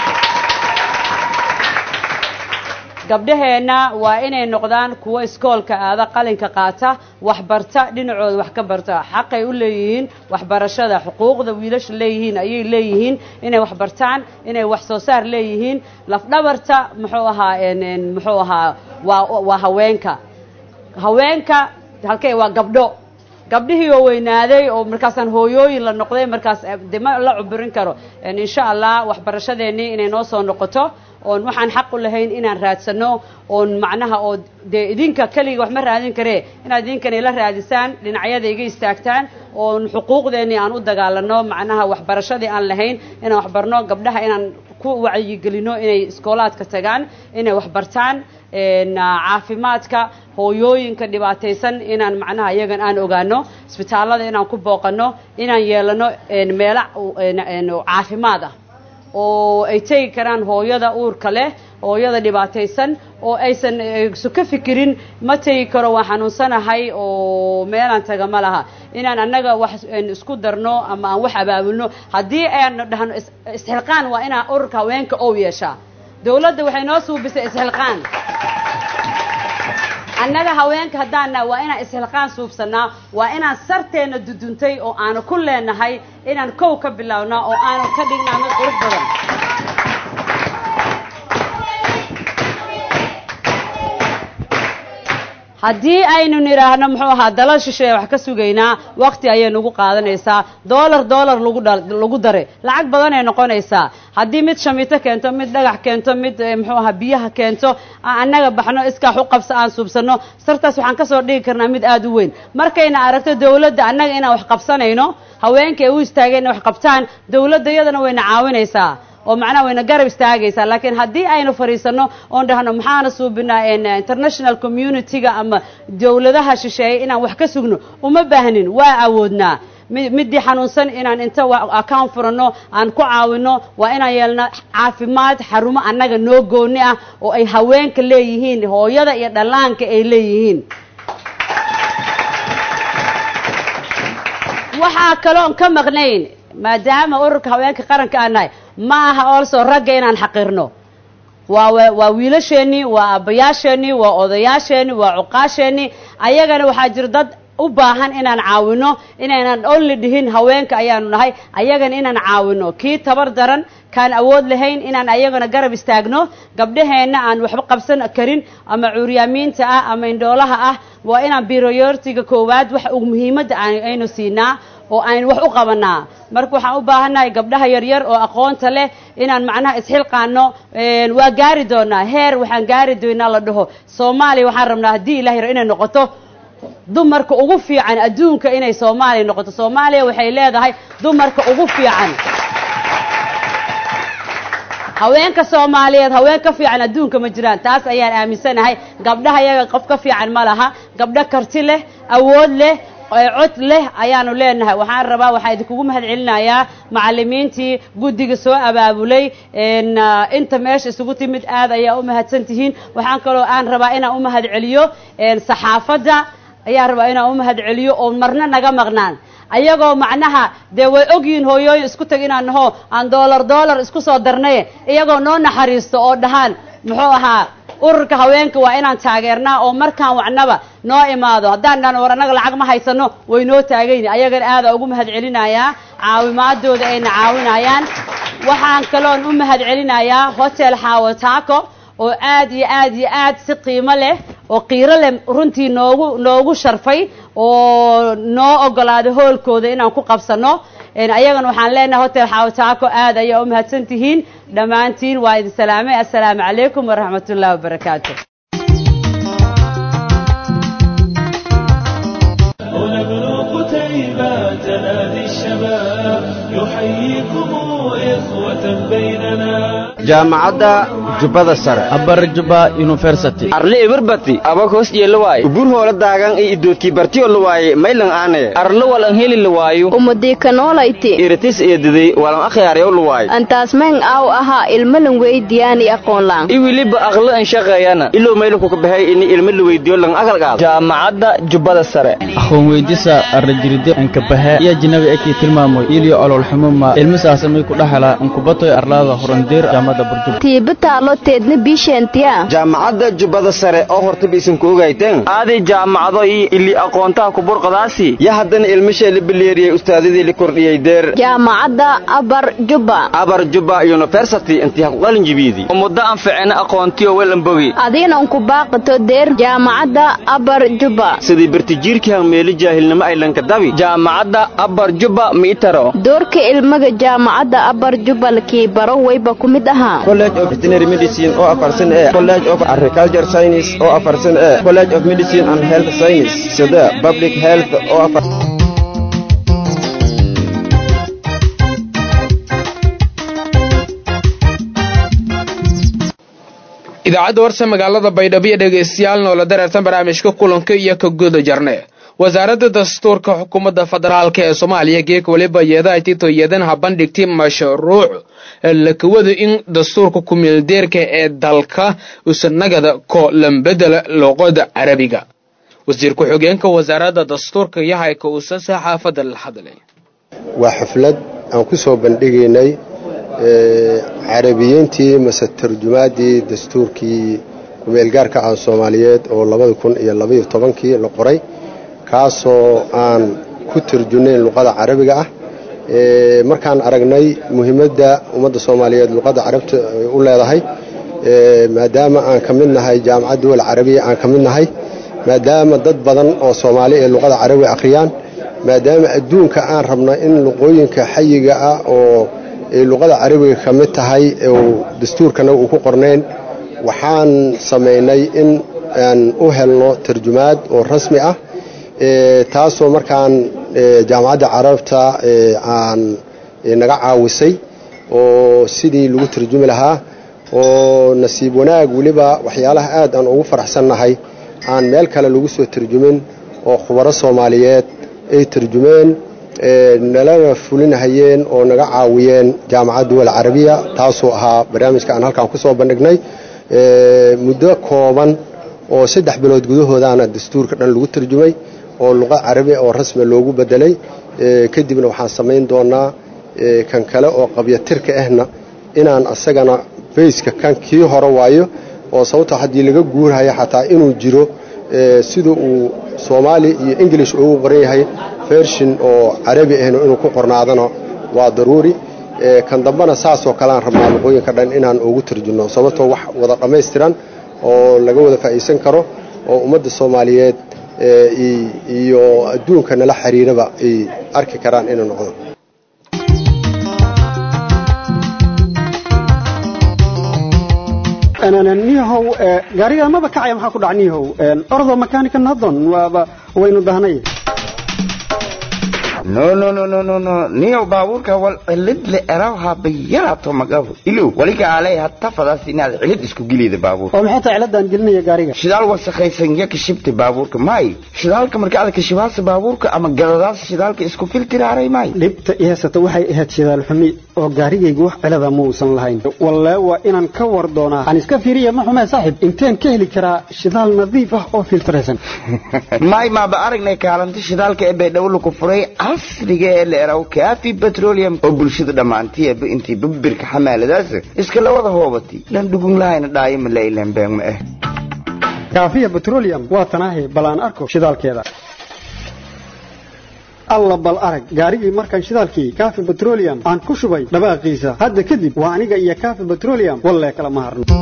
gabdhaheenna waa inay noqdaan kuwo iskoolka aada qalinka qaata waxbarta dhinacooda wax ka barta xaqay u leeyihiin waxbarashada xuquuqda wiilasha leeyihiin ayay leeyihiin inay waxbartaan inay wax soo saar leeyihiin lafdhabarta muxuu ahaa muxuu ahaa waa waa haweenka haweenka halkee waa gabdho gabdhihii oo weynaaday oo markaasaan hooyooyin la noqday markaas dema la cuburin karo insha allah waxbarashadeennii inay noo soo noqoto oon waxaan xaq u lahayn inaan raadsano oon macnaha oo dee idinka keliga wax ma raadin karee inaad idinkana ila raadisaan dhinacyada iga istaagtaan oon xuquuqdeennii aan u dagaalano macnaha waxbarashadii aan lahayn inaan waxbarno gabdhaha inaan ku wacyigelino inay iskoolaadka tagaan inay waxbartaan caafimaadka hooyooyinka dhibaataysan inaan macnaha iyagan aan ogaano isbitaallada inaan ku booqano inaan yeelano meelo caafimaad ah oo ay tegi karaan hooyada uurka leh hooyada dhibaataysan oo aysan su ka fikirin ma tegi karo waan xanuunsanahay oo meelaan taga ma laha inaan annaga wax isku darno ama aan wax abaabulno haddii aan dhahno isxilqaan waa inaa ururka haweenka ow yeeshaa dawladda waxay noo suubisay isxilqaan annaga haweenka haddaana waa inaan isxilqaan suubsanaa waa inaan sarteenna duduntay oo aanu ku leenahay inaan kow ka bilownaa oo aanu ka dhignaa mid qurux badan haddii aynu nidhaahno muxuu ahaa dalal shisheeye wax ka sugaynaa wakti ayay nagu qaadanaysaa doolar doolar lagu lagu daray lacag badanay noqonaysaa haddii mid shamiito keento mid dhagax keento mid muxuu ahaa biyaha keento annaga baxno iskaax u qabso aan suubsanno sartaas waxaan kasoo dhigi karnaa mid aada u weyn markayna aragto dawladda annaga inaan wax qabsanayno haweenka ay u istaageen inay wax qabtaan dawladda iyadana wayna caawinaysaa oo macnaha wayna garab istaagaysaa laakiin haddii aynu fadhiisano oon dhahno maxaana suubinaa international community-ga ama dawladaha shisheeye inaan wax ka sugno uma baahnin waa awoodnaa midii xanuunsan inaan inta account furano aan ku caawino waa inaan yeelno caafimaad xarumo annaga noo gooni ah oo ay haweenka leeyihiin hooyada iyo dhallaanka ay leeyihiin waxaa kaloon ka maqnayn maadaama ururka haweenka qaranka aan nahay ma aha olso ragga inaan xaqirno waa waa wiilasheenii waa aabbayaasheenii waa odayaasheenii waa cuqaasheenii ayagana waxaa jira dad u baahan inaan caawino inaynan only dhihin haweenka ayaanu nahay ayagana inaan caawino kii tabar daran kaan awood lahayn inaan ayagana garab istaagno gabdhaheenna aan waxba qabsan karin ama cuuryaamiinta ah ama indhoolaha ah waa inaan biroyortiga koowaad wax muhiimadda aynu siinaa oo aynu wax u qabanaa marka waxaan u baahannahay gabdhaha yaryar oo aqoonta leh inaan macnaha isxilqaano waa gaari doonaa heer waxaan gaari doonaa la dhaho soomaaliya waxaan rabnaa haddii ilahay inay noqoto dumarka ugu fiican adduunka inay soomaaliya noqoto soomaaliya waxay leedahay dumarka ugu fiican haweenka soomaaliyeed haween ka fiican adduunka ma jiraan taas ayaan aaminsanahay gabdhaha iyaga qof ka fiican ma laha gabdho karti leh awood leh cod leh ayaanu leenahay waxaan rabaa waxaa idinkugu mahad celinayaa macalimiintii guddiga soo abaabulay inta meesha isugu timid aad ayaa u mahadsan tihiin waxaan kaloo aan rabaa inaan u mahad celiyo saxaafadda ayaan rabaa inaan u mahad celiyo oo marna naga maqnaan ayagoo macnaha dee way ogyihiin hooyooyin isku tag inaan naho aan doolar doolar isku soo darnay iyagoo noo naxariisto oo dhahaan muxuu ahaa ururka haweenka waa inaan taageernaa oo markaan wacnaba noo imaado haddaan dhan war annaga lacag ma haysano way noo taagayni ayagana aada ugu mahad celinayaa caawimaadooda ayna caawinayaan waxaan kaloon u mahad celinayaa hotel xaawataako oo aad iyo aad iyo aad si qiimo leh oo qiiro leh runtii noogu noogu sharfay oo noo ogolaaday hoolkooda inaan ku qabsano ayagana waxaan leenahay hotel xaawataako aad ayaa u mahadsan tihiin dhammaantiin waa idin salaamay assalaamu calaykum waraxmat ullahi wabarakaatu تنادي الشباب يحييكم إخوة بيننا jaamacadda jubbada sare abar juba university arle eberbati abag hoos yeelawaaye ubur hoola daagan iyo idoodkii bartiyo lawaaye maylan aane arle walan heli lawaayo umadiikanoolayti iritis eediday walan akhyaaryaw lawaaye antaasmayn aaw ahaa ilmalan weydiyaani aqoonlaan i weliba aqlo an shaqeeyana ilow maylankuka baxay ini ilmo la weydiyo lan aqalgaado jaamacadda jubbada sare aqoon weydisa arrajiride ankabahe iyo jinabi ekii tilmaamoy iliyo ololxumuma ilmisaasamay ku dhaxala ankubatoy arlaada horandeer jaamada burjub tiibataalo teedna biisheentiya jaamacadda jubbada sare oo hortaba isanku ogayteen aaday jaamacado iyo ili aqoontaha kuburqadaasi ya haddana ilmishee la bileeriyey ustaadadii la kordhiyey deer jaamacadda abar jubba abar jubba university intii ha ku qalin jibiidi oo muddo aan ficina aqoontiyo welan bogi adiinan ku baaqato deer jaamacadda abar jubba sidii bartijiirkii hanmeeli jaahilnimo aylanka dabi jaamacadda abar jubba miitaro doorka ilmaga jaamacadda abar jubba lakii baro wayba ku mid ahaa college of veterinary medicine oo afarsan ee college of agriculture science oo afarsan ee college of medicine and health science sida public health oo afar idaacadda warsa magaalada baydhabo iyo dhegaystayaal noola dareertan barnaamijka kulanka iyo ka guda jarne wasaaradda dastuurka xukuumadda federaalka ee soomaaliya geeg waliba yeedaha tito yeedanaha bandhigtay mashruuc lakawada in dastuurka kumeeldeerka ee dalka usanagada ko lambedela luqada carabiga wasiir ku-xigeenka wasaaradda dastuurka yahayka uusa saxaafadda la hadlay waa xaflad aan ku soo bandhigaynay carabiyiintii mase tarjumaaddii dastuurkii kumeelgaarka ah soomaaliyeed oo labada kun iyo labaiyo tobankii la qoray kaasoo aan ku tarjunayn luqada carabiga ah markaan aragnay muhiimadda ummadda soomaaliyeed luqadda carabta u leedahay maadaama aan ka mid nahay jaamacad duwal carabiya aan ka mid nahay maadaama dad badan oo soomaali ee luqada carabiga akhriyaan maadaama adduunka aan rabna in luqooyinka xayiga ah oo ay luqada carabiga ka mid tahay dastuurkana uu ku qornayn waxaan samaynay in aan u helno tarjumaad oo rasmi ah taasoo markaan jaamacadda carabta aan naga caawisay oo sidii lagu tarjumi lahaa oo nasiib wanaag weliba waxyaalaha aad aan ugu faraxsannahay aan meel kale lagu soo tarjumin oo khubaro soomaaliyeed ay tarjumeen nalana fulinahayeen oo naga caawiyeen jaamacad duwal carabiya taasoo ahaa barnaamijka aan halkaan ku soo bandhignay muddo kooban oo saddex bilood gudahoodaana dastuurka dhan lagu tarjumay oo luqa carabi oo rasmi loogu bedelay kadibna waxaan samayn doonaa kan kale oo qabyatirka ahna inaan asagana bayska kan kii hore waayo oo sababto haddii laga guurhayo xataa inuu jiro sida uu soomaali iyo ingilish ugu qoran yahay fershin oo carabi ahna inuu ku qornaadana waa daruuri kan dambena saasoo kaleaan rabnaa luqooyinka dhan inaan ugu tarjunno sababtoo wax wada dhammaystiran oo laga wada faa'iidsan karo oo ummadda soomaaliyeed iyo adduunka nala xiriiraba ay arki karaan inuu noqdo niyahow gaariga maba kacaya maxaa ku dhac niyahow ordo makaanika nadon waaba waynu dahnay no no no no no no niyow baabuurka wal cilid le eraw habayaraato magabo ilow waliga alay hata fadaas inaad cilid isku geliyda baabuurka oo maxay tahay ciladaan gelinaya gaariga shidaal wasakhaysan ya kashibta baabuurka may shidaalka marka aad kashibaasa baabuurka ama gadadaas shidaalka isku filtiraaray may dhibta i haysata waxay ahayd shidaal xumi oo gaarigaygu wax cilada ma uusan lahayn wallee waa inaan ka war doonaa aan iska fiiriya ma xumee saaxib inteen ka heli karaa shidaal nadiif ah oo filtraysan may maaba aragnay kaalinta shidaalka ee baydhabo laku furay casriga ee la eraw kaafi petroleum oo bulshada dhammaantiiba intii babirka xamaaladaas iska la wada hoobatay lan dhugun lahayna dhaayo ma la ilan been ma ah kaafiya petroleum waa tanaahi bal aan arko shidaalkeeda alla bal arag gaarigii markaan shidaalkii kaafi petroleum aan ku shubay dhawaaqiisa hadda kadib waa aniga iyo kaafi petroleum wallee kala ma harno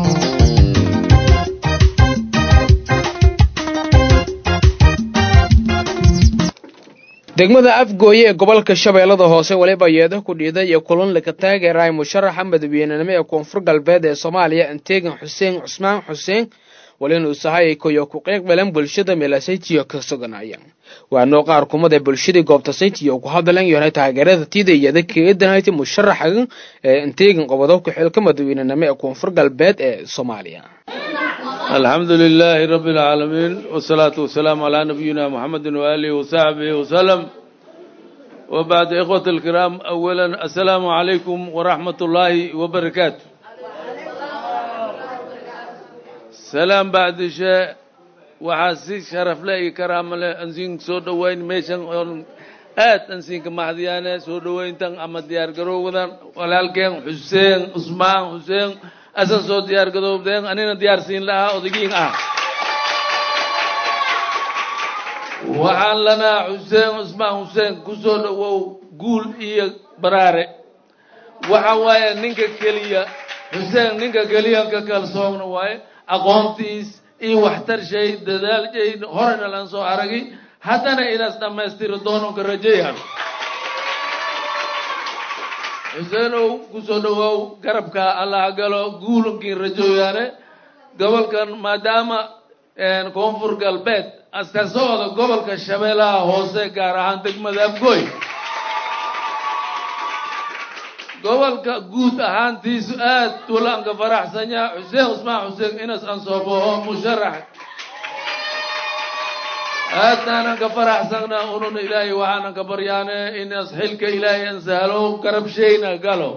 degmada afgooye ee gobolka shabeellada hoose weliba yeedo ku dhiiday iyo kulan laga taageeraay musharaxa madaweynenimo ee koonfur galbeed ee soomaaliya anteegan xuseen cusmaan xuseen walinu sahay koyo ku qeybgalan bulshada meelasaytiyo ka suganaya waanoo qaar kumada bulshadii goobta saytiyo ku hadlan yoonay taageerada tiida iyada keedanayta musharaxa ee anteegan qobodobka xilka madaweynenimo ee koonfur galbeed ee soomaaliya الحمد لله رب العالمين والصلاة والسلام على نبينا محمد وآله وصحبه وسلم وبعد إخوة الكرام أولا السلام عليكم ورحمة الله وبركاته سلام بعد شيء وحاسي شرف لي كرام له أنزين سود وين ميشن آت أنزين كمحديانة سود وين تن أما ديار قروغدان ولكن حسين عثمان حسين asan soo diyaar gadoobdeen anina diyaarsiin lahaa odagiin ah waxaan lanaa xuseen cusmaan xuseen ku soo dhowow guul iyo baraare waxa waaye ninka keliya xuseen ninka keliya ka kalsoogna waaye aqoontiis iyo waxtar shay dadaal shay horena lan soo aragi haddana inaas dhammaystiri doono ka rajeeyaan xuseenow ku soo dhowaaw garabka allaha galo guulankiin rajooyaane gobolkan maadaama koonfur galbeed aska socda gobolka shabeellaha hoose gaar ahaan degmada afgooy gobolka guud ahaantiisu aad tuulaanka faraxsanya xuseen cusmaan xuseen inas ansooboho musharax aadnaanan ka faraxsana ununa ilaahay waxaanan ka baryaane inas xilka ilaahay an sahlo garabshayna galo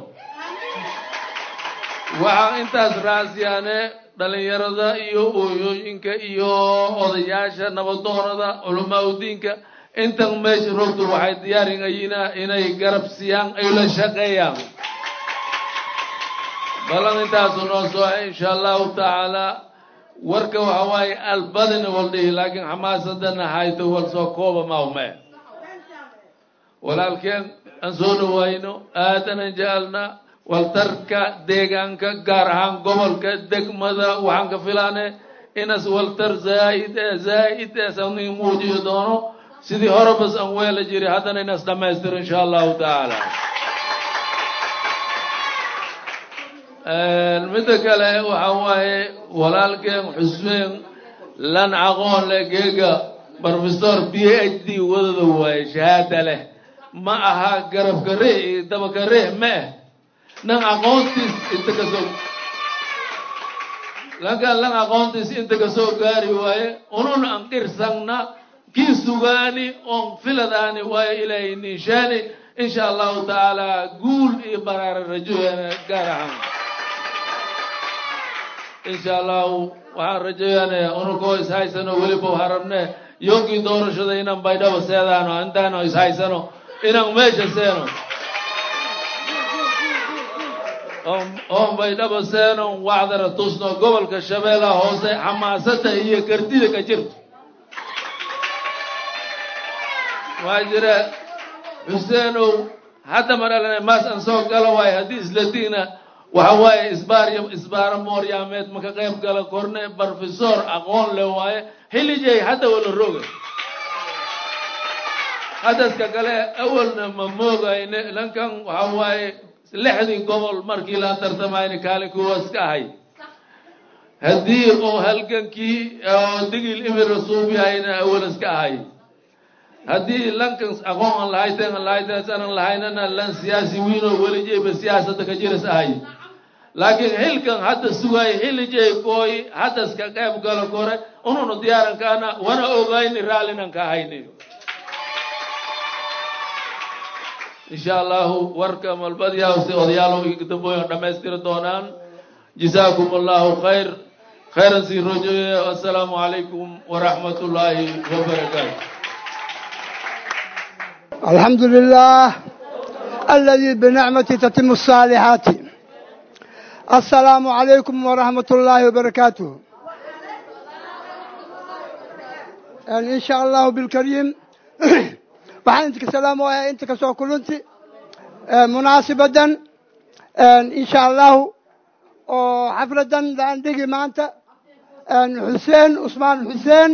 waxaan intaas raasiyaane dhalinyarada iyo ooyooyinka iyo odayaasha nabadoonada culamaa udiinka intan meesha rogtu waxay diyaaringayina inay garab siiyaan ay la shaqeeyaan balan intaasu noo sooxe insha allahu tacaala warka waxa waaye albadina wal dhihi laakiin xamaasadana hayto wal soo kooba mawme walaalkeen aan soo dhawaayno aadanan jecelna waltarka deegaanka gaar ahaan gobolka degmada waxaan ka filaane inas waltar zaa'id ee zaa'id ee sani muujiyo doono sidii hore bas aan weela jiri haddana inas dhammaystiro insha allahu tacaala midda kale waxa waaye walaalkeen xuseen lan aqoon leh geega professor b h d wadada waaye shahaada leh ma aha garabka ree iyo dabaka ree ma ah nan aqoontiis inta kasoo lankan lan aqoontiis inta kasoo gaari waaye unun an qirsangna kii sugaani oon filadaani waaye ilaahay niishaani insha allahu tacaala guul iyo baraara rajoyana gaar ahaan insha allahu waxaan rajayanayaa unukoo ishaysano weliba waxaan rabne yoogii doorashada inaan baydhabo seedaano intaano ishaysano inaan meesha seeno oon baydhabo seeno wacdara tusno gobolka shabeellaha hoose xamaasada iyo kartida ka jirto waxaa jira xuseenow hadda ma dhalana maas aan soo gala waayo haddii isladiina waxa waaye isbaar isbaara mooryaameed ma ka qayb gala korne professor aqoon le waaye xillijay hadda wala roga hadaska kale awalna ma moogayne lankan waxa waaye lixdii gobol markii la tartamayna kaalin kuwaas ka ahay haddii oo halgankii oo digil imira suub yahayna awal iska ahay haddii lankan aqoon aan lahayteen aan lahayteen sanan lahaynana lan siyaasi wiinoo welijeyba siyaasadda ka jiras ahay laakiin xilkan hadda sugay xilijey kooy hadda iska qayb galo kore ununu diyaarankaana wana ogayni raallinan ka hayni insha allahu warka malbadyaawsi odayaalo dambooyin dhammaystiri doonaan jazaakum allahu khayr khayran sii rojoye assalaamu calaykum waraxmat ullaahi wabarakaatu الحمد لله الذي بنعمته تتم الصالحات السلام عليكم ورحمة الله وبركاته يعني إن شاء الله بالكريم waxaan inta ka salaamaya inta ka soo kulunti munaasibadan insha allahu oo xafladan aan dhigi maanta xuseen cusmaan xuseen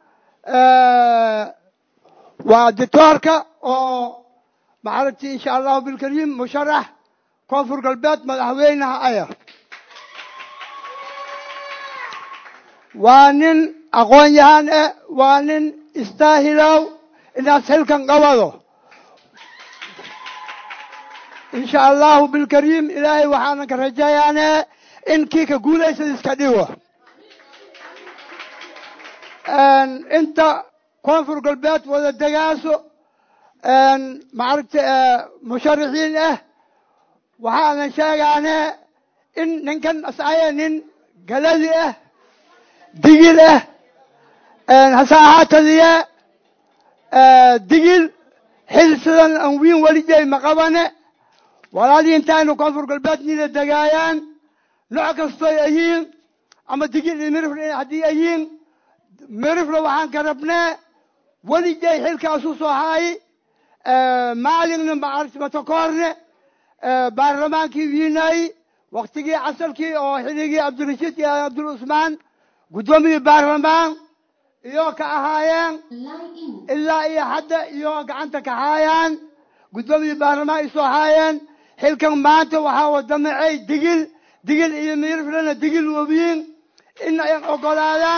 waa dictoorka oo maaragti insha allahu bilkariim musharax koonfur galbeed madaxweynaha aya waa nin aqoon yahaan eh waa nin istaahilow inaad xilkan qabado insha allahu bilkariim ilaahay waxaanan ka rajayaane in kii ka guulaysad iska dhigo inta koonfur galbeed wada degaaso maaragta musharaxiin ah waxaanan sheegaane in ninkan asaya nin galadi ah digil ah hase ahaatadiye digil xil sidan aan wiin welijay ma qabane walaadii intaaynu koonfur galbeed nida degaayaan nooc kastoy ayiin ama digil iyo mirifle haddii ayiin mirifle waxaan ka rabnee welijay xilkaasu soo haayi maalinna maaragti matakoorne baarlamaankii wiinaayi waktigii casalkii oo xilligii cabdirashiid iyo cabdul cusmaan guddoomiyii baarlamaan iyo ka ahaayeen ilaa iyo hadda iyo gacanta ka haayaan guddoomiyii baarlamaan ay soo haayeen xilkan maanta waxaa wadamacay digil digil iyo miriflena digil wabiin in ay ogolaadaan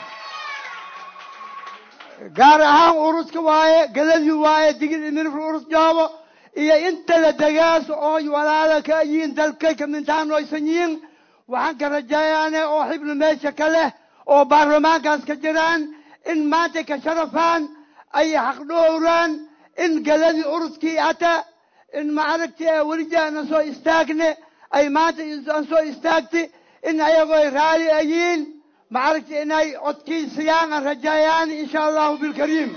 gaar ahaan uruska waaye galadii waaye digil iyo mirifle urus joobo iyo inta la degaaso oo walaala ka yihiin dalkay kamintaan oysan yihiin waxaan ka rajayaane oo xibna meesha ka leh oo baarlamaankaas ka jiraan in maanta ka sharafaan ay xaqdhowraan in galadii uruskii hata in maaragti welija aanan soo istaagne ay maanta aan soo istaagti in ayagoo raali ayiin maaragti inay codkii siyaan aan rajayaan insha allahu bilkariim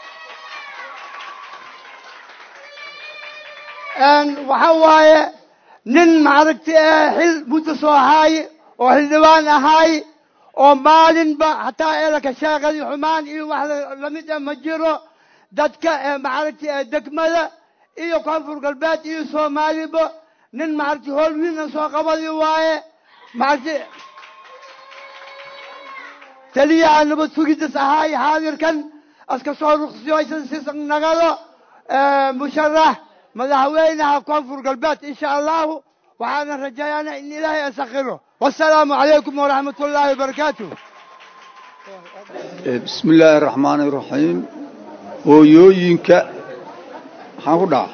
waxa waaye nin maaragti xil muddo soo haaye oo xildhibaan ahaay oo maalinba hataa eelaka sheekadii xumaan iyo wax lamid ah ma jiro dadka maaragti degmada iyo koonfur galbeed iyo soomaaliba nin maaragti hool wiinan soo qabadi waaye maaragti taliyaha nabad sugiddas ahaay xaadirkan aska soo ruqsiyoysan sisan nagado musharax madaxweynaha koonfur galbeed insha allahu waxaana rajayaana in ilaahay asakhiro wasalaamu calaykum waraxmat ullaahi wabarakaatuh bismi illaahi araxmaani iraxiim hooyooyinka maxaan ku dhaca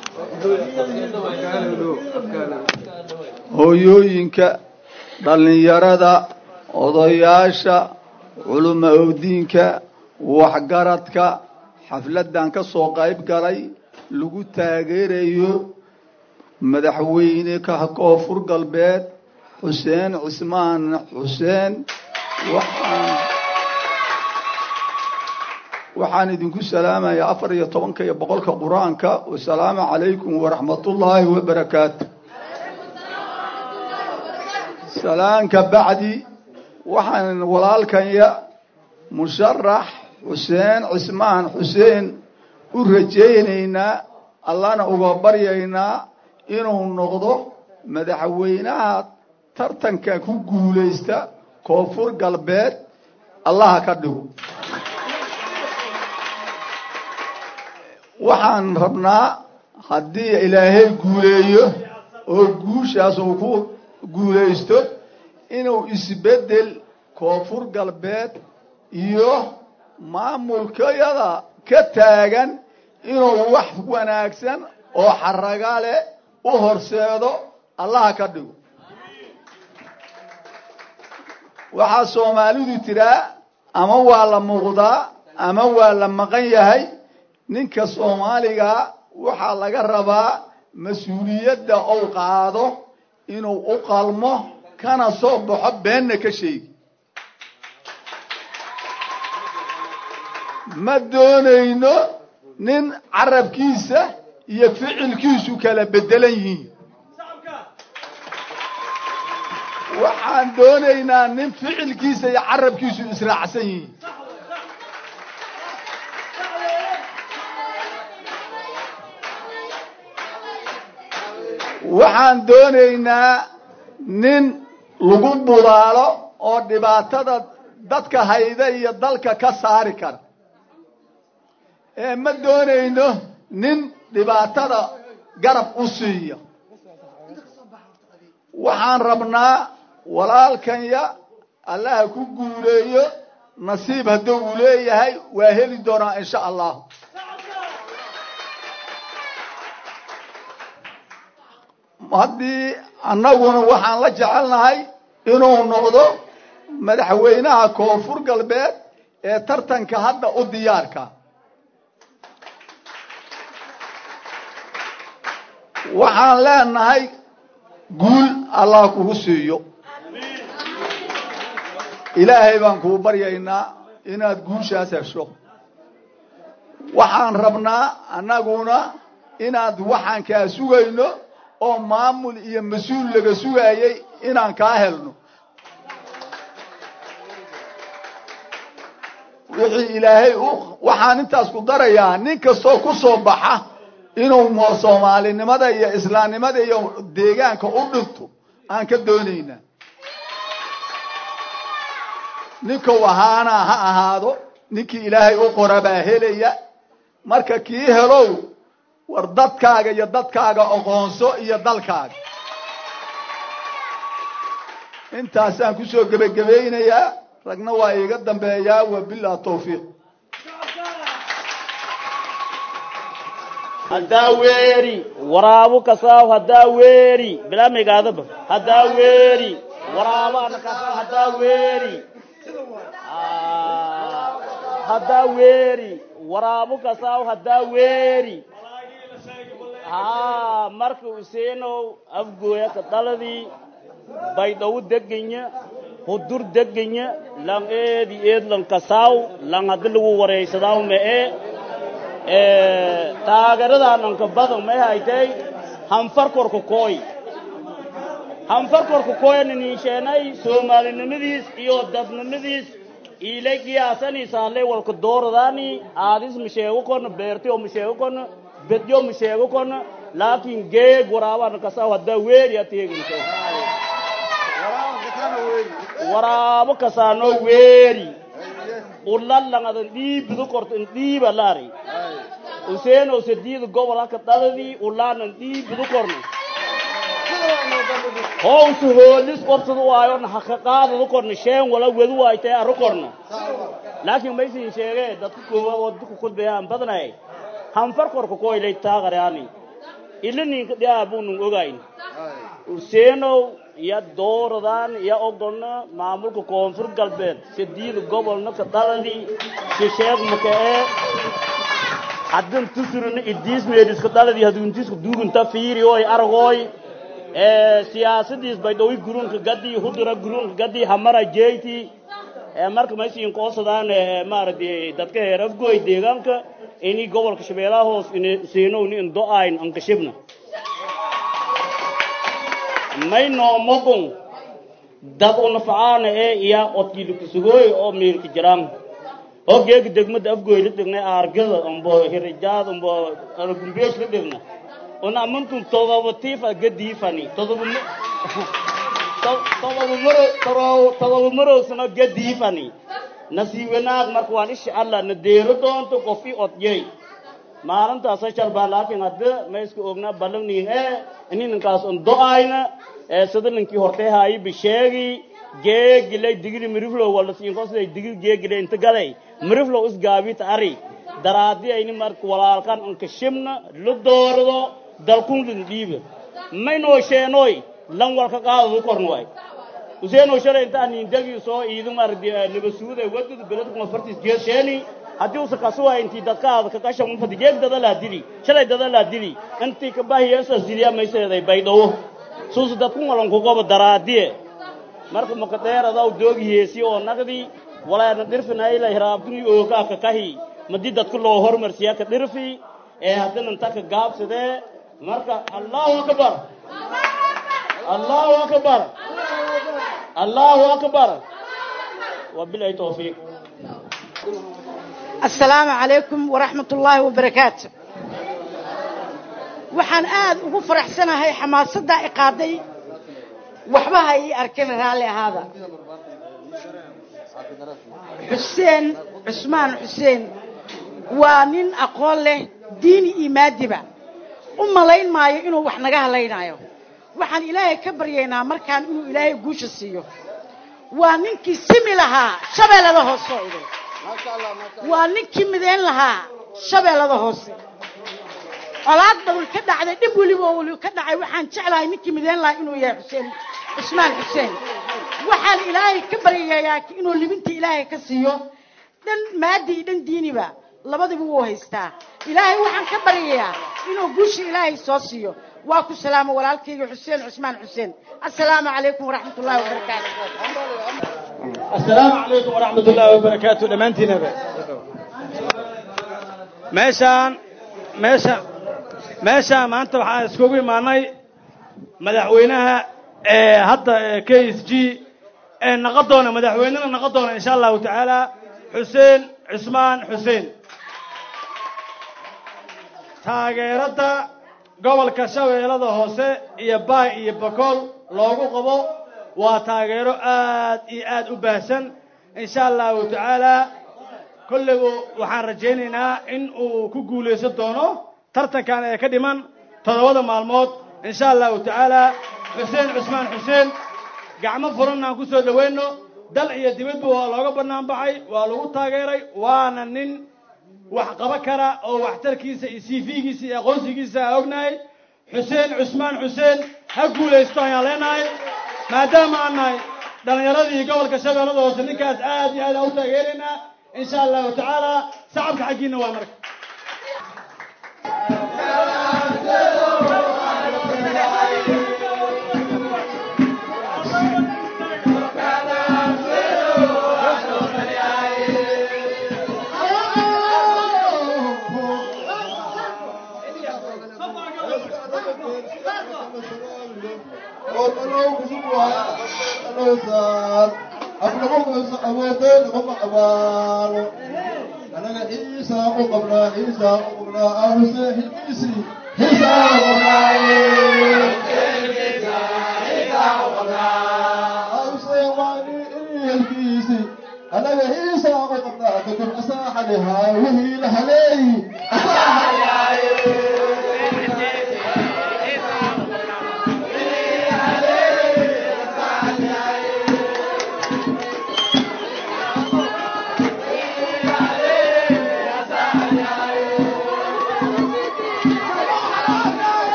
hooyooyinka dhallinyarada odayaasha culuma owdiinka waxgaradka xafladdan ka soo qayb galay lagu taageerayo madaxweyne ka koonfur galbeed xuseen cismaan xuseen waxaan waxaan idinku salaamayaa afar iyo tobanka iyo boqolka qur-aanka wasalaamu calaykum waraxmatullaahi wabarakaatu salaanka bacdi waxaan walaalkanya musharax xuseen cismaan xuseen u rajaynaynaa allana uga baryaynaa inuu noqdo madaxweynaha tartanka ku guulaysta koonfur galbeed allaha ka dhigo waxaan rabnaa haddii ilaahay guuleeyo oo guushaas uu ku guulaysto inuu isbeddel koonfur galbeed iyo maamulkayada ka taagan inuu wax wanaagsan oo xaraga leh u horseedo allaha ka dhigo waxaa soomaalidu tiraa ama waa la muuqdaa ama waa la maqan yahay ninka soomaaliga waxaa laga rabaa mas-uuliyadda ou qaado inuu u qalmo kana soo baxo beenna ka sheegi ma doonayno nin carabkiisa iyo ficilkiisu kala bedelan yihiin waxaan doonaynaa nin ficilkiisa iyo carabkiisu israacsan yihiin waxaan doonaynaa nin lagu budaalo oo dhibaatada dadka hayda iyo dalka ka saari kara ee ma doonayno nin dhibaatada garab u siiya waxaan rabnaa walaalkanya allaha ku guuleeyo nasiib hadduu uu leeyahay waa heli doonaa insha allah haddii annaguna waxaan la jecelnahay inuu noqdo madaxweynaha koonfur galbeed ee tartanka hadda u diyaarka waxaan leenahay guul allah kugu siiyo ilaahay baan kuu baryaynaa inaad guushaas hesho waxaan rabnaa annaguna inaad waxaan kaa sugayno oo maamul iyo mas-uul laga sugayay inaan kaa helno wixii ilaahay waxaan intaas ku darayaa nin kastoo ku soo baxa inuu soomaalinimada iyo islaamnimada iyo deegaanka u dhinto aan ka doonaynaa ninkou ahaana ha ahaado ninkii ilaahay u qora baa helaya marka kii helow war dadkaaga iyo dadkaaga aqoonso iyo dalkaaga intaasaan kusoo gebagabaynayaa ragna waa iiga dambeeyaa wabilah tawfiiq haddaa weeri waraabo kasaaw haddaa weeri bilaamigaadaba haddaa weeri waraabo ana kasaaw haddaa weeri haddaa weeri waraabo kasaaw haddaa weeri haa marka useenow afgooya ka dhaladii baydhawu deganya hudur deganya lang eedi eed lang kasaaw lang haddi lagu waraysadaaw ma'e taageeradaanan badan may haytay hanfarkorka kooy hanfarkorka kooyana niisheenay soomaalinimadiis iyo dadnimadiis iilay qiyaasaniisaalay walka dooradaani aadis masheego kono beertiyo masheego kono bedyo masheego kono laakiin geeg waraabana kasaw haddaa weeri ateeginto waraabo kasaano weeri ulallangadan dhiibidu korto in dhiiba laari useeno sediida gobol haka dhaladii ulaanan dhiibidu korno howsu hoolis qorsadu waayo haka qaadadu korno sheen wala wedu waaytay arru korno laakiin maysin sheegee dadka koowaad oo dadku kudbayaan badnay hanfar korka koylay taaqaraani ila ninka dhiaabunun ogayn useenow iyo dooradaan iyo ogolna maamulka koonfur galbeed sediida gobolna ka dhaladii shisheeg makee haddan tusurina idiis meediska dhaladii haduntiska duugunta fiiri oy aragooy siyaasadiis baydhawi gurunka gadii hudura gurunka gadii hamara jeyti marka maysiin koosadaan maaragtay dadka heer afgooy deegaanka ini gobolka shabeellaha hoos siinowni in do-ayn ankashibna may noomogon dad unafacaana ee iya odkiilikasugooy oo miirka jiraan oo geega degmada afgooy la dhignay aargada umbo hirijaad umbo argumbeesh la dhigna una amantun todoba tiifa gadiifani todoba todoba maro todoba marowsano gadiifani nasiibanaag marka waan isha allah na deero doonto qofi odyey maalintaasa sharbaa laakiin hadda ma iska ognaa ballanniin ee ininankaas on do-ayna ee sida ninkii hortay haayi bisheegi geegilay digili miriflow wala siinkosday digil geegilay inta gaday miriflow isgaabita ari daraadi ayni marka walaalkan anka shibna la doorado dalkunlin dhiiba maynoo sheenoy lan walka qaadadu korn waay useenoo shalay intaan indagii soo iidu mardi nabasuuda wadada belad kuma fartis geed sheeni haddii usa kasuwa intii dadkaada kakasha unfadi geeg dada laa dili shalay dada laa dili intii kabahiyeesas diliya mayseeday baydhawo suusa dadku walan kugoba daraadiye marka makadeeradaw doogiheesi oo nagdi walaana dhirfinayla hiraabtuni ookaa kakahi madi dadku loo hormarsiya ka dhirfi ee haddana inta ka gaabsadee marka allahu akbar allahu akbar allahu akbar wabilahi tawfiiq السلام عليكم ورحمة الله وبركاته waxaan aad ugu faraxsanahay xamaasadda i qaaday waxbaha ii arkin raalli ahaada xuseen cusmaan xuseen waa nin aqoon leh diini iyo maadiba u malayn maayo inuu wax naga halaynayo waxaan ilaahay ka baryaynaa markaan inuu ilaahay guusha siiyo waa ninkii simi lahaa shabeellada hoose oo idin waa ninkii midayn lahaa shabeellada hoose colaad badan ka dhacday dhib weliba oo weliba ka dhacay waxaan jeclahay ninkii midayn lahaa inuu yahay xuseen cusmaan xuseen waxaan ilaahay ka baryayaa inuu libinta ilaahay ka siiyo dhan maadi iyo dhan diiniba labadiba wuu haystaa ilaahay waxaan ka baryayaa inuu guusha ilaahay soo siiyo waa ku salaamo walaalkayga xuseen cusmaan xuseen assalaamu calaykum waraxmat ullahi wabarakaatu السلام عليكم ورحمة الله وبركاته دمانتين هبا meeshaan meesha meeshaan maanta waxaan iskugu imaanay madaxweynaha ee hadda k s g ee naqon doona madaxweynena naqon doona insha allahu tacaala xuseen cusmaan xuseen taageerada gobolka shabeellada hoose iyo baay iyo bakool loogu qabo waa taageero aad iyo aad u baahsan insha allahu tacaala kollaygu waxaan rajaynaynaa in uu ku guulaysan doono tartankan ee ka dhiman toddobada maalmood insha allahu tacaala xuseen cusmaan xuseen gacmo furan aan ku soo dhowayno dal iyo dibadba waa looga bannaan baxay waa lagu taageeray waana nin wax qaba kara oo waxtarkiisa iyo cv-giisa iyo aqoonsigiisa aan ognahay xuseen cusmaan xuseen ha guulaysto ayaan leenahay maadaama aan nahay dhallinyaradii gobolka shabeellada hoose ninkaas aad iyo aad aan u taageeraynaa insha allahu tacaala sacabka xaggiina waa marka anaga hiisaa u qabnaa kadib asaaxa lihaa wihii la haleeyi asaaxa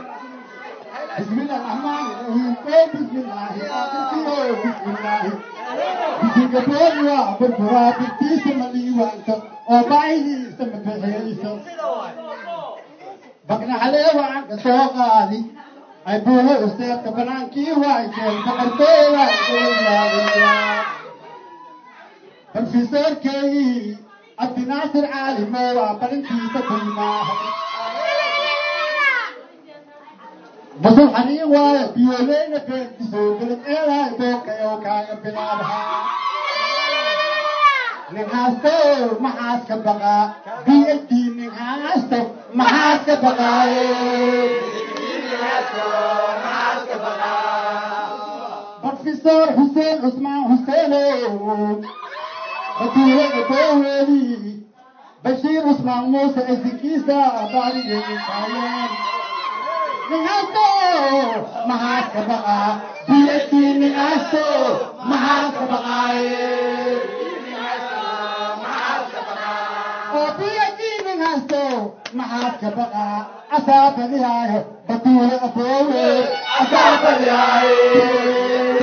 بسم الله الرحمن الرحيم بسم الله بسم الله singapore waa burburaa birtiisa ma liiwaanto oo baahidiisa ma bixiyeyso baqnaxalee waan ka soo qaadi ay buuho isteedka banaankii waajeen boqortooy waa gelayaa profesorkeygii cabdinaasir caalimo waa balintiisa kulmaahay basal xaniin waaye biyoleyna beertisoo beled eedahay bookayow kaaga bilaabahaa nin haasto maxaas ka baqaa b h d nin haasto maxaas ka baqaaye profesor xuseen cusmaan xuseenow batuulada booweedii bashiir cusmaan muuse isinkiisa baarigeetaayeen ninaasto maxaas ka baqaa b h d ninaasto maxaas ka baqaaye oo b h d ninaasto maxaas ka baqaa asaabadihaayo batuule aboowe asaabadihaaye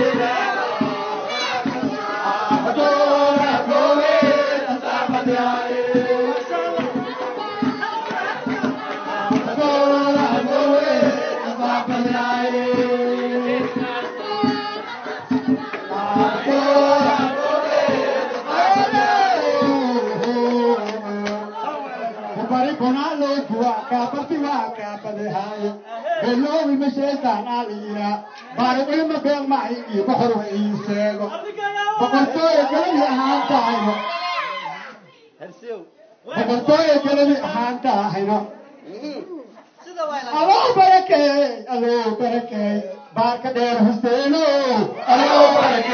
bari bonalo kuwa kabarti waa kaabadehaaye beloowi masheetaan aaliya bari ilma been mahay iyo boqor wa ii sheego boqortooya galadi ahaan tahayno boqortooya galadi ahaan tahayno aloo barakeey aloo barakeey baarka dheer huseeno aloo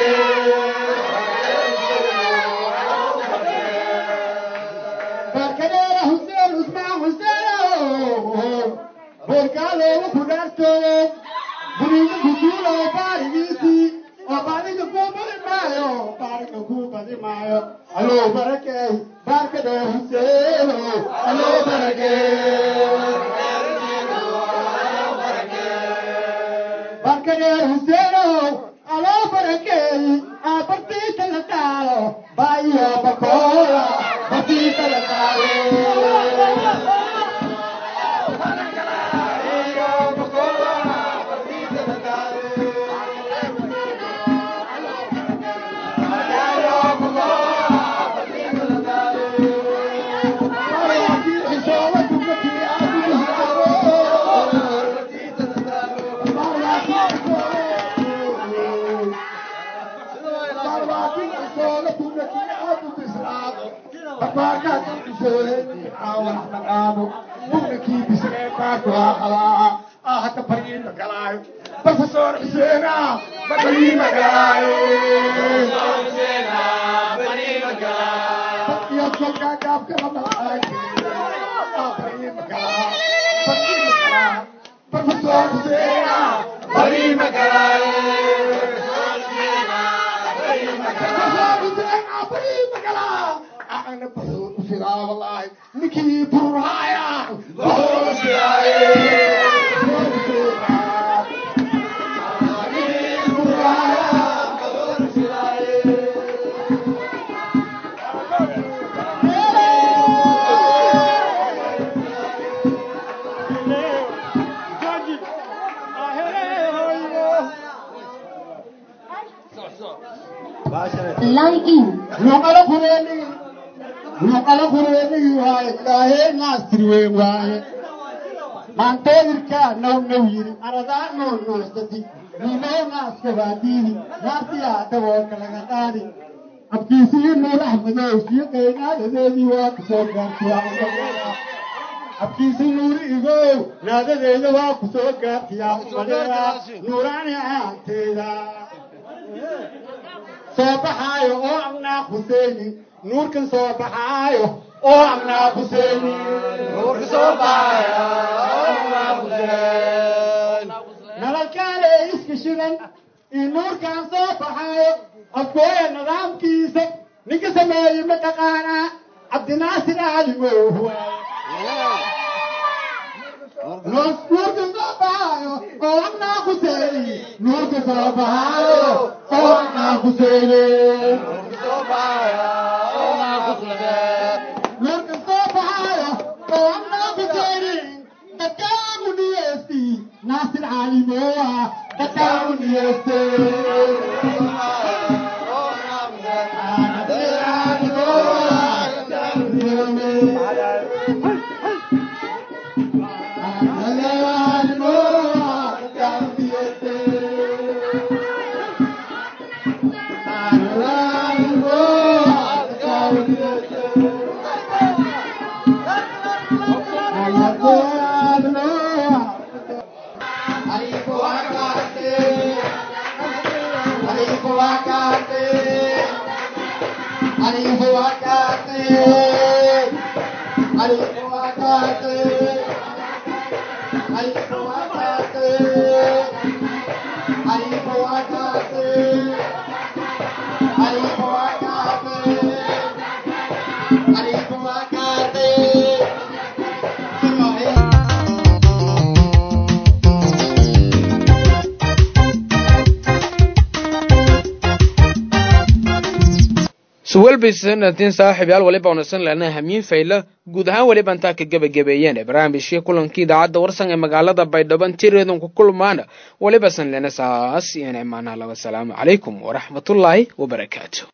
barkadeera huseen usmaan huseeno beerkaalooga ku dhaartooye buriga kuduula oo baarigiisii oo baariga kuu badi maayo baariga kuu badi maayo aloo barakeey baarka dheer huseeno aloo barakeey barkadeer huseeno aloo barakeey aabartiita la taalo baayo bakoola bartiita la Professor Husseena, Bani Magalaayo. Bani Magalaayo. Iyo kolka gaabka la malaay. Bani Magalaayo. Bani Magalaayo. Professor Husseena, Bani Magalaayo. Professor Husseena, Bani Magalaayo. أنا بحور وشغا والله نكي بروحايا بحور line in luqala kureeni luqala kureeni waaye ilaahay naastir weyn waaye maantooyirkaa now now yiri aradaa noo noostati niinow naaska baadiini naartiyaa daboolka laga qaadi abkiisii nuur axmedow sii qaynaadadeedii waa kusoo gaartiyaa abkiisii nuuri igow naadadeeda waa kusoo gaartiyaa umaleera nuuraani ahaanteeda soo baxaayo oo amnaa huseeni nuurkan soo baxaayo oo amnaa huseeni nuurka soo nalalkaale iska shidan iyo nuurkan soo baxaayo afkooya nidaamkiisa ninka sameeyey mataqaanaa cabdinaasir aalimow nuurka soo baxaayo oo amnaa huseeni nuurka soo baxaayo oo amnaa Hussein. Nurka soo baxaya oo amna Hussein. Dadkaagu niyeysti Naasir Cali Moa. Dadkaagu niyeysti. suwelbaysanaatiin saaxiibyaal waliba wanaagsan lena hamiin fayla guud ahaan weliba intaa ka gebagabeeyeen barnaamijkii kulankii idaacadda warsan ee magaalada baydhabo tireedan ku kulmaana waliba san lena saas iyo imaanaha laba salaamu calaykum waraxmatullaahi wabarakaatu